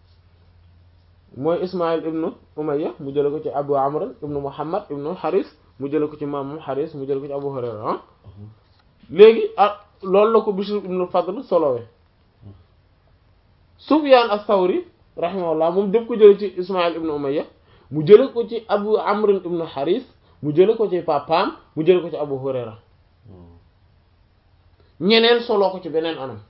mooy Ismaïl ibnu Umayya mu jële ko ci Abu Amr ibnu Muhammad ibnu Haris mu jële ko ci maamam Haris mu jële ko ci Abu Hurayra ah léegi ah loolu la ko Bishr ibnu Fadl solowee Sufyaan as-Sawri rahimahullah moom def ko jële ci Ismaïl ibn Umayya mu jële ko ci Abu Amr ibn Haris mu jële ko ci papaam mu jële ko ci Abu Hurayra ñeneen soloo ko ci beneen anam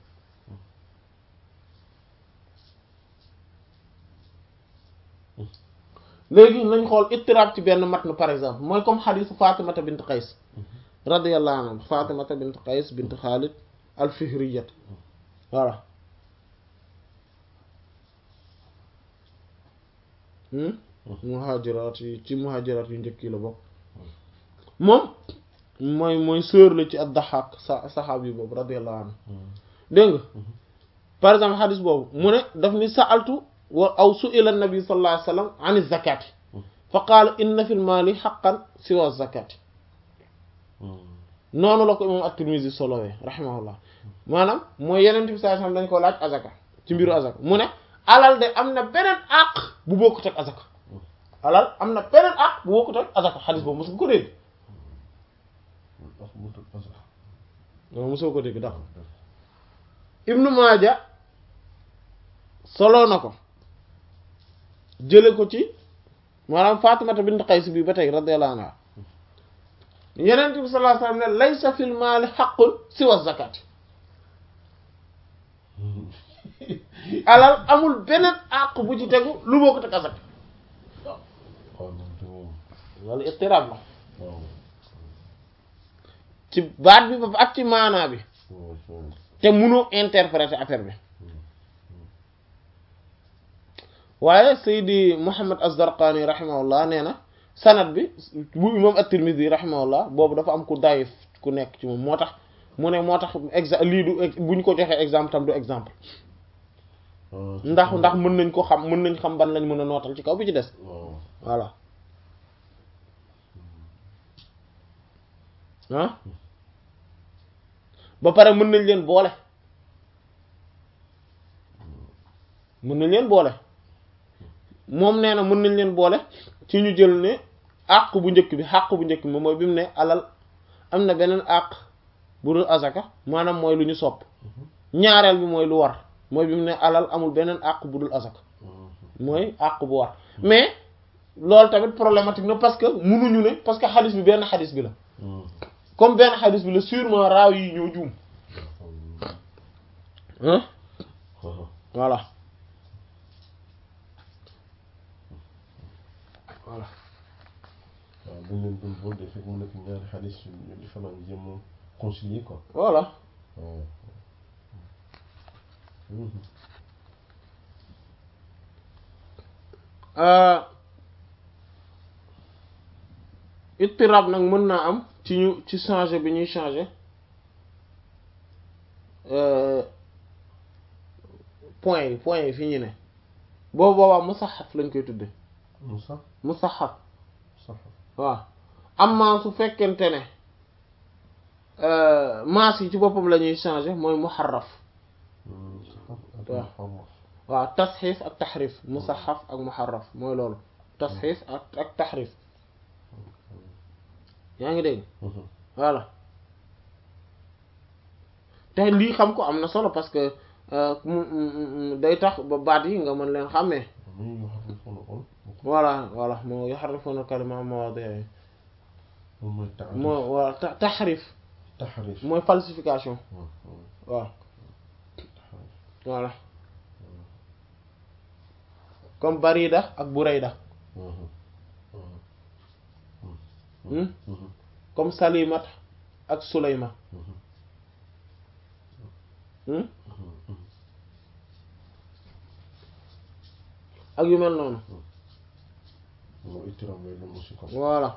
léegi nañ xool ittirab ci benn matn par exemple mooy comme xadisu Fatimata bint Qays radiyallahu anha Fatimata bint Qays bint Khalid al-Fihriyat voilà muhajiraat yi ci muhajiraat yu njëkk yi la bokk moom mooy mooy sœur la ci ad-Dahhak sa saxaab yi boobu radiyallahu anhu dégg nga par exemple xadis boobu mu ne daf ni sa'altu wa aw su'ila an-nabi sallallahu alayhi wa sallam an az-zakati fa qaala inna fil maali haqqan siwa az-zakati noonu la ko imam at-Tirmidhi solowee rahimahullah maanaam mooy yeneen bi sallallahu alayhi wa sallam dañ ko laaj azaka ci mbiru azaka mu ne alal de am na beneen àq bu bokkut ak azaka alal am na beneen àq bu bokkut ak azaka xadis boobu mos nga ko dégg non mosoo ko dégg d'accord Ibnu Maaja soloo na ko jële ko ci maanaam Fatimata bint Qays bi ba tey radiyallahu anha Yonent bi sallallahu alayhi wasallam ne laysa fil maali haqqun siwa zakati alal amul beneen àq bu ci tegu lu bokkut ak azaka wala istiraab la ci baat bi ba ak ci maanaa bi te mënoo interpréter affaire bi waaye Seydi Muhammad Az-Zarqani rahimahullah nee na sanad bi bu imam At-Tirmidhi rahimahullah boobu dafa am ku dayif ku nekk ci moom moo tax mu ne moo tax exa lii du bu ñu ko joxee exemple tam du exemple ndax ndax mën nañ ko xam mën nañ xam ban lañ mën a nootal ci kaw bi ci des voilà ah ba pare mën nañ leen boole mën nañ leen boole moom nee na mën nañ leen boole ci ñu jël ne àq bu njëkk bi àq bu njëkk bi mooy bi mu ne alal am na beneen àq bu dul azaka maanaam mooy lu ñu sopp ñaareel bi mooy lu war mooy bi mu ne alal amul beneen àq bu dul azaka mooy àq bu war mais loolu tamit problématique na parce que munuñu ne parce que xadis bi benn xadis bi la comme benn xadis bi la sûrement raaw yi ñoo juum hein voilà voilà waaw dañ leen doon boole fekk mu nekk ñaari xadis yu différent ñu jéem a concilier quoi voilà waaw ittirab nag mën naa am ci ñu ci changer bi ñuy changer point yi point yi fi ñu ne boobu boobaa musaxaf lañ koy tudde Musa musaxaf sax waaw amma su fekkente ne maas yi ci boppam la ñuy changer mooy muharraf waaw waaw tasxiif ak taxrif musaxaf ak muharraf mooy loolu tasxiif ak ak taxrif yaa ngi dégg voilà te lii xam ko am na solo parce que day tax ba baat yi nga mën leen xàmmee voilà voilà moo yuharrifuna kalima am mawaadi'i moo waa taxrif taxrif mooy falsification waaw voilà comme barida ak burayda comme salimat ak sulayma ak yu mel noonu voilà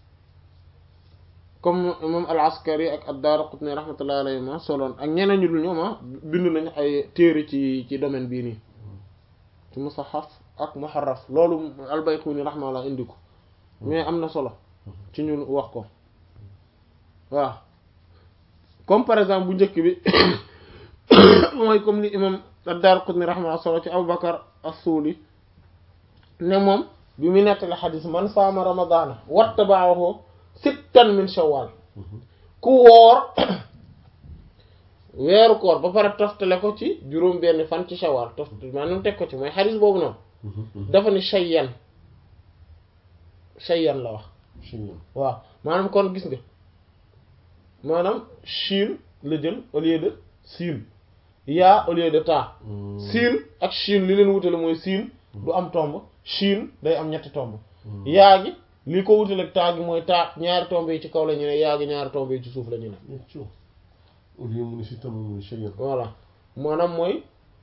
comme imam al-Askari ak ad-Daraqutni rahmatullahi alayhi ma soloon ak ñeneen ñu dul ñoom ah bind nañu ay téere ci ci domaine bii nii ci musaxaf ak muharraf loolu al-Bayquni rahmatullah indi ko mais am na solo ci ñu wax ko waaw comme par exemple bu njëkk bi mooy comme ni imam ad-Daraqutni rahmatullah solo ci Abu Bakar as-Suli ne moom bi mu nettali xadis man saama ramadaana wattaba'ahu sittan min shawwal ku woor weeru koor ba pare toftale ko ci juróom benn fan ci shawal toft maanaam teg ko ci mooy xadis boobu noonu dafa ni shayyan shayyan la wax waaw maanaam kon gis nga maanaam shin la jël au lieu de siin yaa au lieu de taa siin ak shin li leen wutale mooy siin du am tomb shin day am ñetti tomb yaa gi li ko wutale ak taa gi mooy taa ñaari tomb yi ci kaw la ñu ne yaa gi ñaari tomb yi ci suuf la ñu ne au lieu mu ne si tam mu ne shay'an voilà maanaam mooy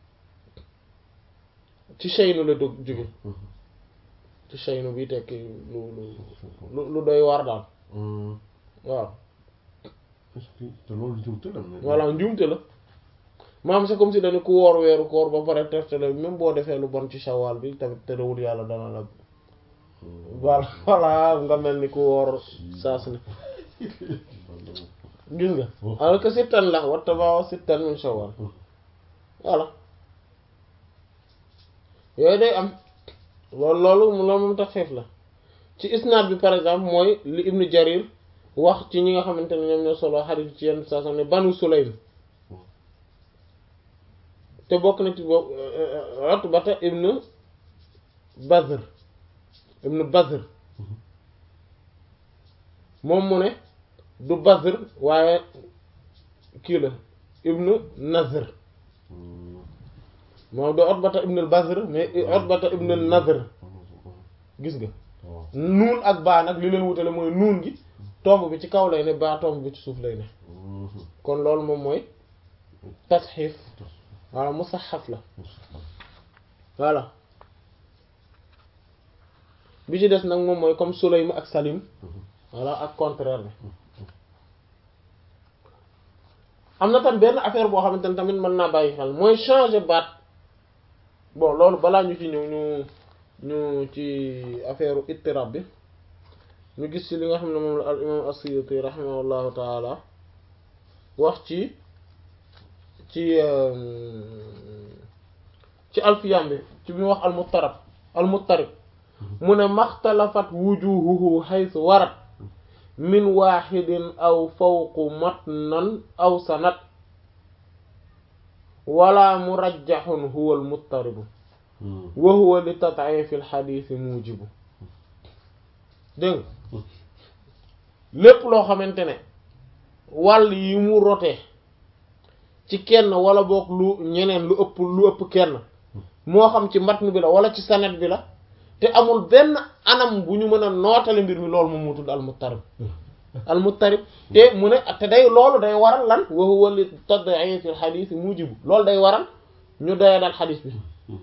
ci shaynu la dog jóge ci shaynu bi tekki lu lu lu doy war daal waaw est-ce que te loolu jumte la mais voilà njuumte la maam c'est comme si dañu ku woor weeru koor ba pare teftale même boo defee lu bon ci shawal bi tamit terewul yàlla dana la voilà voilà nga mel ni ku woor saa su ne gis nga alors que sittan la watta baawa sittan min shawal voilà yooyu day am loolu loolu loolu moom tax feef la ci isnaad bi par exemple mooy li ibnu jarir wax ci ñi nga xamante ne ñoom ñoo solo xarit ci yenn saa ne banu sulaym te bokk na ci bokk Utbata ibnu Bazr ibnu Bazr moom mu ne du Bazr waaye kii la ibnu Nazr moom du Utbata ibnu Bazr mais Utbata ibnu Nazr gis nga nuun ak baa nag li leen wutale mooy nuun gi tomb bi ci kaw lay ne baa tomb bi ci suuf lay ne kon loolu moom mooy tasxiif voilà musaxaf la voilà bi ci des nag moom mooy comme Sulaym ak Salim voilà ak contraire bi am na tam benn affaire boo xamante ne tamit mën naa bàyyi xel mooy changer baat bon loolu balaa ñu ci ñëw ñu ñu ci affaire ittirab bi ñu gis ci li nga xam ne moom la al imam as-Suyuti rahimahullahu taala wax ci ci ci alfiyam bi ci bi mu wax almuttarab almuttarib mu ne maxtalafat wujuhuhu haythu warat min waxidin aw fawqu matnan aw sanat wala murajjaxun huwa almuttaribu wa huwa li tad'ifi alxadiisi mujibu dégg lépp loo xamante ne wàll yi mu rotee ci kenn wala boog lu ñeneen lu ëpp lu ëpp kenn moo xam ci matn bi la wala ci sanad bi la te amul benn anam bu ñu mën a nootale mbir mi loolu moom moo tudd almuttarib almuttarib te mu ne te day loolu day waral lan wa huwa li tad'if al hadith mujibu loolu day waral ñu doya dal xadis bi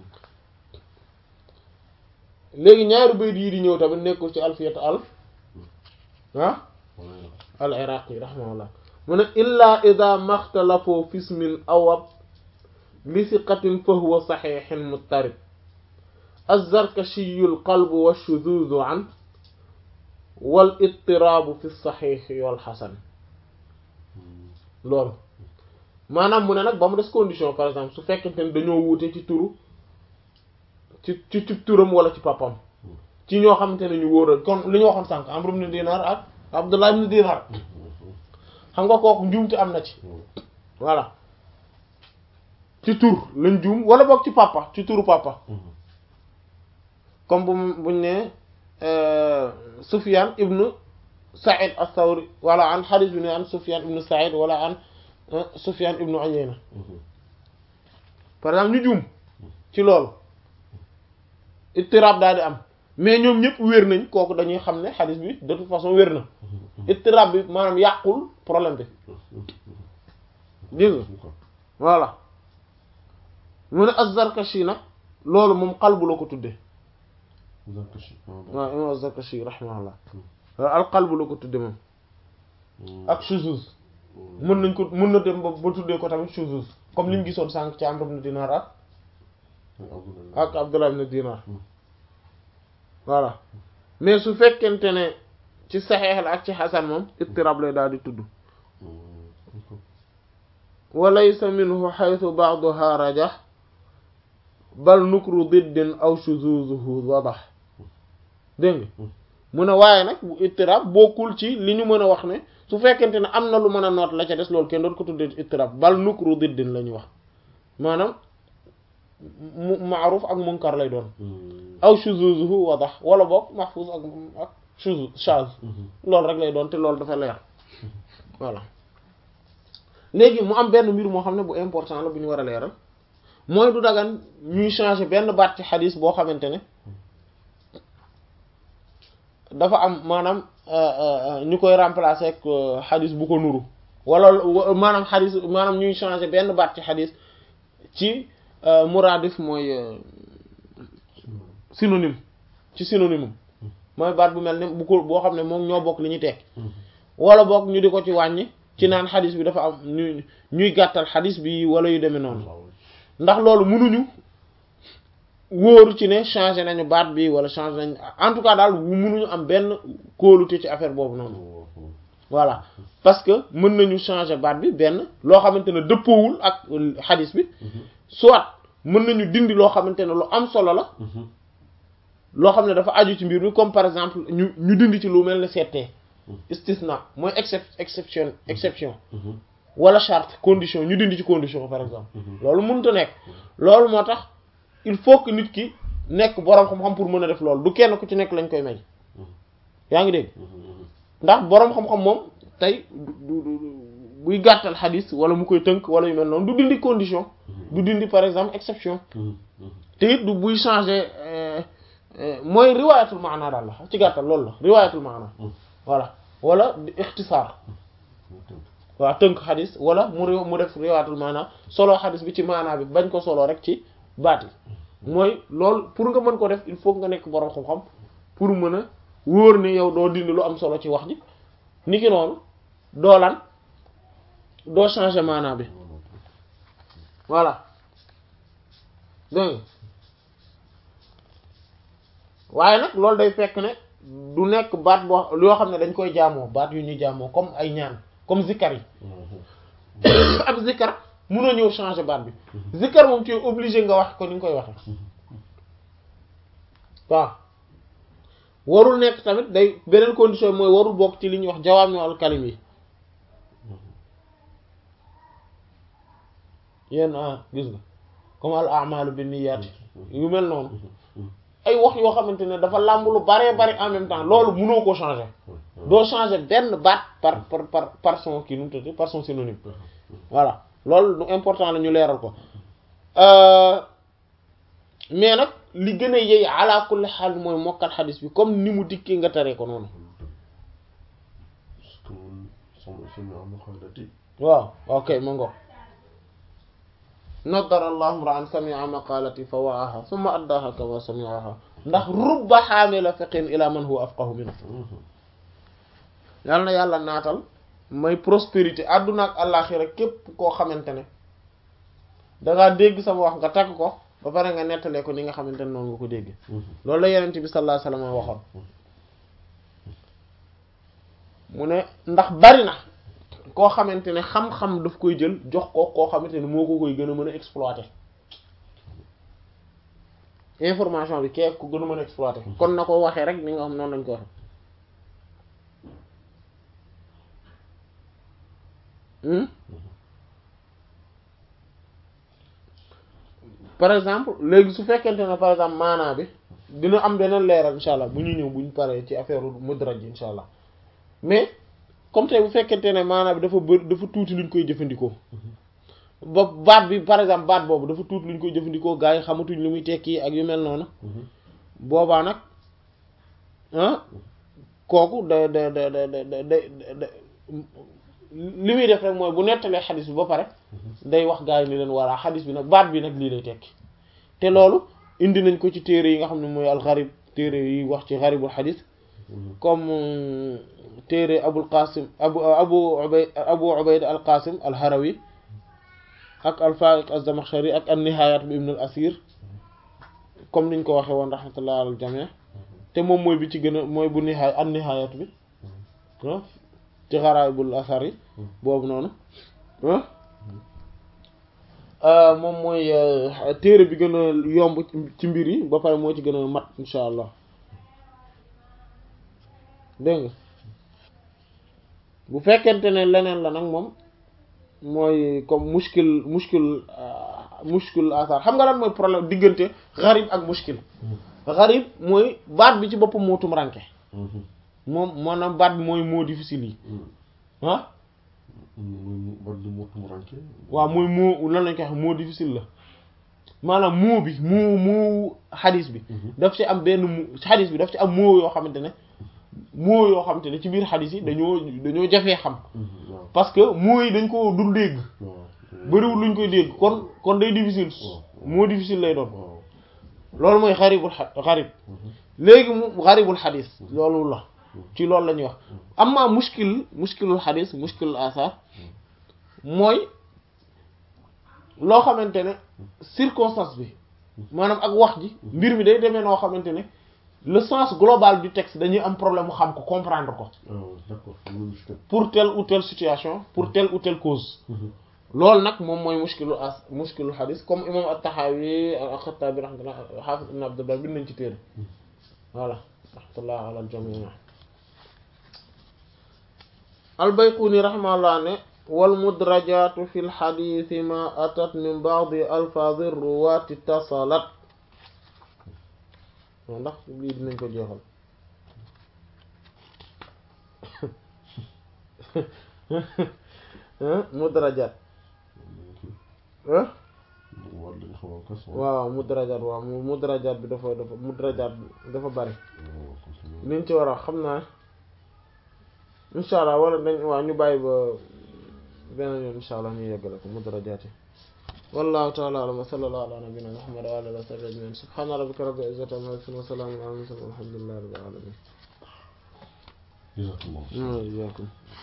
léegi ñaari bayt yi di ñëw tamit nekkul ci alfiyat al ah al iraqi rahimahullah mu ne illa ida maxtalafoo fismin awab li siqatin fa huwa saxixin muttarib azzarkashiyu lqalbu washududu an wal ittiraabu fi saxixi wal xasan loolu maanaam mu ne nag ba mu des condition par exemple su fekkente ne dañoo wuute ci turu ci ci ci turam wala ci papam ci ñoo xamante ne ñu wóoral kon li ñu waxoon sànq Amr ibn Dinar ak Abdullah ibn Dinar xam nga kooku njuumte am na ci voilà ci tur lañ juum wala boog ci papa ci turu papa comme bu buñ ne Sufyan ibnu Sa'id as-Sawri wala an hadith bi ne an Sufyan ibnu Sa'id wala an Sufyan ibnu Uyayna par exemple ñu juum ci loolu ittirab daal di am mais ñoom ñëpp wér nañ kooku dañuy xam ne hadith bi de toute façon wér na ittirab bi maanaam yàqul problème bi dégg nga voilà mu ne az-Zarkashi nag loolu moom qalbu la ko tuddee waaw imam az-Zarkashi rahimahullah al qalbu la ko tuddee moom ak shuzuz mën nañ ko mën na dem ba ba tuddee ko tamit shuzuz comme li ñu gisoon sànq ci Amr ibn Dinar ak ak Abdullah ibn Dinar voilà mais su fekkente ne ci saxeex la ak ci xasan moom ittirab lay daal di tudd wa laysa minhu xaytu ba'daha rajax bal nukru diddin aw shuzuzuhu wadax dégg nga mu ne waaye nag bu ittirab bokkul ci li ñu mën a wax ne su fekkente ne am na lu mën a noot la ca des loolu kenn doon ko tuddee ittirab bal nukru diddin la ñuy wax maanaam mu maaruf ak munkar lay doon aw shuzuzuhu wadax wala boog mahfuz ak ak shuzuz shaz loolu rek lay doon te loolu dafa leer voilà léegi mu am benn mbir moo xam ne bu important la bu ñu war a leeral mooy du dagan ñuy changer benn baat ci xadis boo xamante ne dafa am maanaam ñu koy remplacer ak xadis bu ko nuru wala maanaam xadis maanaam ñuy changer benn baat ci xadis ci muradif mooy synonyme ci synonyme mooy baat bu mel ne bu ko boo xam ne moom ñoo bokk li ñu teg wala bokk ñu di ko ci wàññi ci naan xadis bi dafa am ñuy ñuy gàttal xadis bi wala yu demee noonu ndax loolu mënuñu wóoru ci ne changé nañu baat bi wala changé nañu en tout cas daal mënuñu am benn kóolute ci affaire boobu noonu voilà parce que mën nañu changer baat bi benn loo xamante ne dëppoowul ak xadis bi soit mën nañu dindi loo xamante ne lu am solo la loo xam ne dafa aju ci mbir mi comme par exemple ñu ñu dindi ci lu mel ne seetee istisna mooy excep exception exception wala charte condition ñu dindi ci condition par exemple loolu mënut a nekk loolu moo tax il faut que nit ki nekk boroom xam-xam pour mën a def loolu du kenn ku ci nekk lañ koy may yaa ngi dégg ndax boroom xam-xam moom tey du du buy gàttal xadis wala mu koy tënk wala yu mel noonu du dindi condition du dindi par exemple exception te it du buy changer mooy riwaayatul maana daal la ci gàttal loolu la riwaayatul maana voilà wala ixtisaar waaw tënk xadis wala mu réew mu def riwaayatul maana solo xadis bi ci maanaa bi bañ ko solo rek ci baat yi mooy loolu pour nga mën ko def il faut nga nekk boroom xam-xam pour mën a wóor ne yow doo dindi lu am solo ci wax ji niki noonu doo lan doo changer maanaa bi voilà dégg waaye nag loolu day fekk ne du nekk baat boo yoo xam ne dañ koy jaamoo baat yu ñuy jaamoo comme ay ñaan comme zikkar yi ab zikkar munoo ñëw changer baat bi zikkar moom tu es obligé nga wax ko ni nga koy waxe waaw warul nekk tamit day beneen condition mooy warul bokk ci li ñuy wax jawaami al kalim yi yenn ah gis nga comme al a'malu bin niyyat yu mel noonu ay wax yoo xamante ne dafa làmb lu baree bari en même temps loolu mënoo ko changer doo changer benn baat par par par par son kii nu mu tudd par son synonyme voilà loolu lu important la ñu leeral ko mais nag li gën a yey ala kulli xaal mooy mokkal xadis bi comme ni mu dikkee nga taree ko noonu waaw ok ma ngo nadara allahu ra'an sami'a maqalati fa wa'aha thumma addaha kama sami'aha ndax rubba xaamila fiqhin ila man huwa afqahu minhu yal na yàlla naatal may prospérité àdduna ak àllaaxira képp koo xamante ne dangaa dégg sama wax nga takk ko ba pare nga nettalee ko ni nga xamante ne noonu nga ko dégg loolu la yonent bi sallallahu alayhi wasallam waxoon mu ne ndax bari na koo xamante ne xam-xam daf koy jël jox ko koo xamante ne moo ko koy gën a mën a exploiter information bi kee ko gën a mën a exploiter kon na ko waxee rek ni nga xam noonu lañ ko waxe par exemple léegi su fekkente ne par exemple maanaa bi dina am beneen leeral insha allah bu ñu ñëw bu ñu paree ci affaire mudraj ji insha allah mais comme tey bu fekkente ne maanaa bi dafa bëri dafa tuuti luñ koy jëfandikoo ba baat bi par exemple baat boobu dafa tuuti luñ koy jëfandikoo gaa yi xamatuñ lu muy tekki ak yu mel noonu boobaa nag ah kooku da da da da da da li muy def rek mooy bu nettalee xadis bi ba pare day wax gaa yi ni leen walla xadis bi nag baat bi nag lii lay tekki te loolu indi nañ ko ci téere yi nga xam ne mooy alxarib téere yi wax ci xaribul xadis comme téere abul qasim abu abu ubayd abu ubayd al qasim al harawi ak al faiq az-zamakhshari ak an nihayat bi ibn al asir comme niñ ko waxee woon rahmatullah al jami' te moom mooy bi ci gën a mooy bu nihaay an nihayat bi ci xaraibul asar yi boobu noonu moom mooy téere bi gën a yomb ci mbir yi ba pare moo ci gën a mat insha allah dégg nga bu fekkente ne leneen la nag moom mooy comme muskil muskil muskil asar xam nga lan mooy problème diggante xarib ak muskil xarib mooy baat bi ci boppam moo tumranke moom maanaam baat bi mooy moo difficile yi ah baat bi moo tumranke waaw mooy moo lan lañ koy wax moo difficile la maanaam moo bi moo moo xadis bi daf ci am benn mu xadis bi daf ci am moo yoo xamante ne moo yoo xamante ne ci biir xadis yi dañoo dañoo jafee xam parce que moo yi dañ ko dul dégg bëriwul luñ koy dégg kon kon day difficile moo difficile lay doon loolu mooy xaribul xarib léegi mu xaribul xadis loolu la ci loolu la ñuy wax amma muskil muskilul xadis muskilul asar mooy loo xamante ne circonstance bi maanaam ak wax ji mbir mi day demee noo xamante ne le sens global du texte dañuy am problème mu xam ko comprendre ko d'accord pour telle ou telle situation pour telle ou telle cause loolu nag moom mooy muskilu as muskilu xadis comme imam at-Tahawi al-Khattabi rahmatullah Hafiz ibn Abdul Barr bind nañ ci téere voilà rahmatullah ala al-jami' al-Bayquni rahimahullah ne wal mudrajatu fi lxaditi ma atat min baadi alfaadi ruwaati tasalat ndax lii dinañ ko jeexal mudrajat waaw mudrajat waaw mudrajat bi dafa dafa mudrajat bi dafa bari liñ ci war a xam naa incha allah wala dañ waaw ñu bàyyi ba beneen yoon incha allah ñu yeggale ko mudrajaati wallahu ta'ala a'lam wa sallallahu ala nabiyyina muhammad wa ala alihi wa sahbihi ajma'in subhana rabbika rabbil izzati amma yasifun wa salamun ala al mursalin walhamdulillahi rabbil alamin jazakumullah iyyakum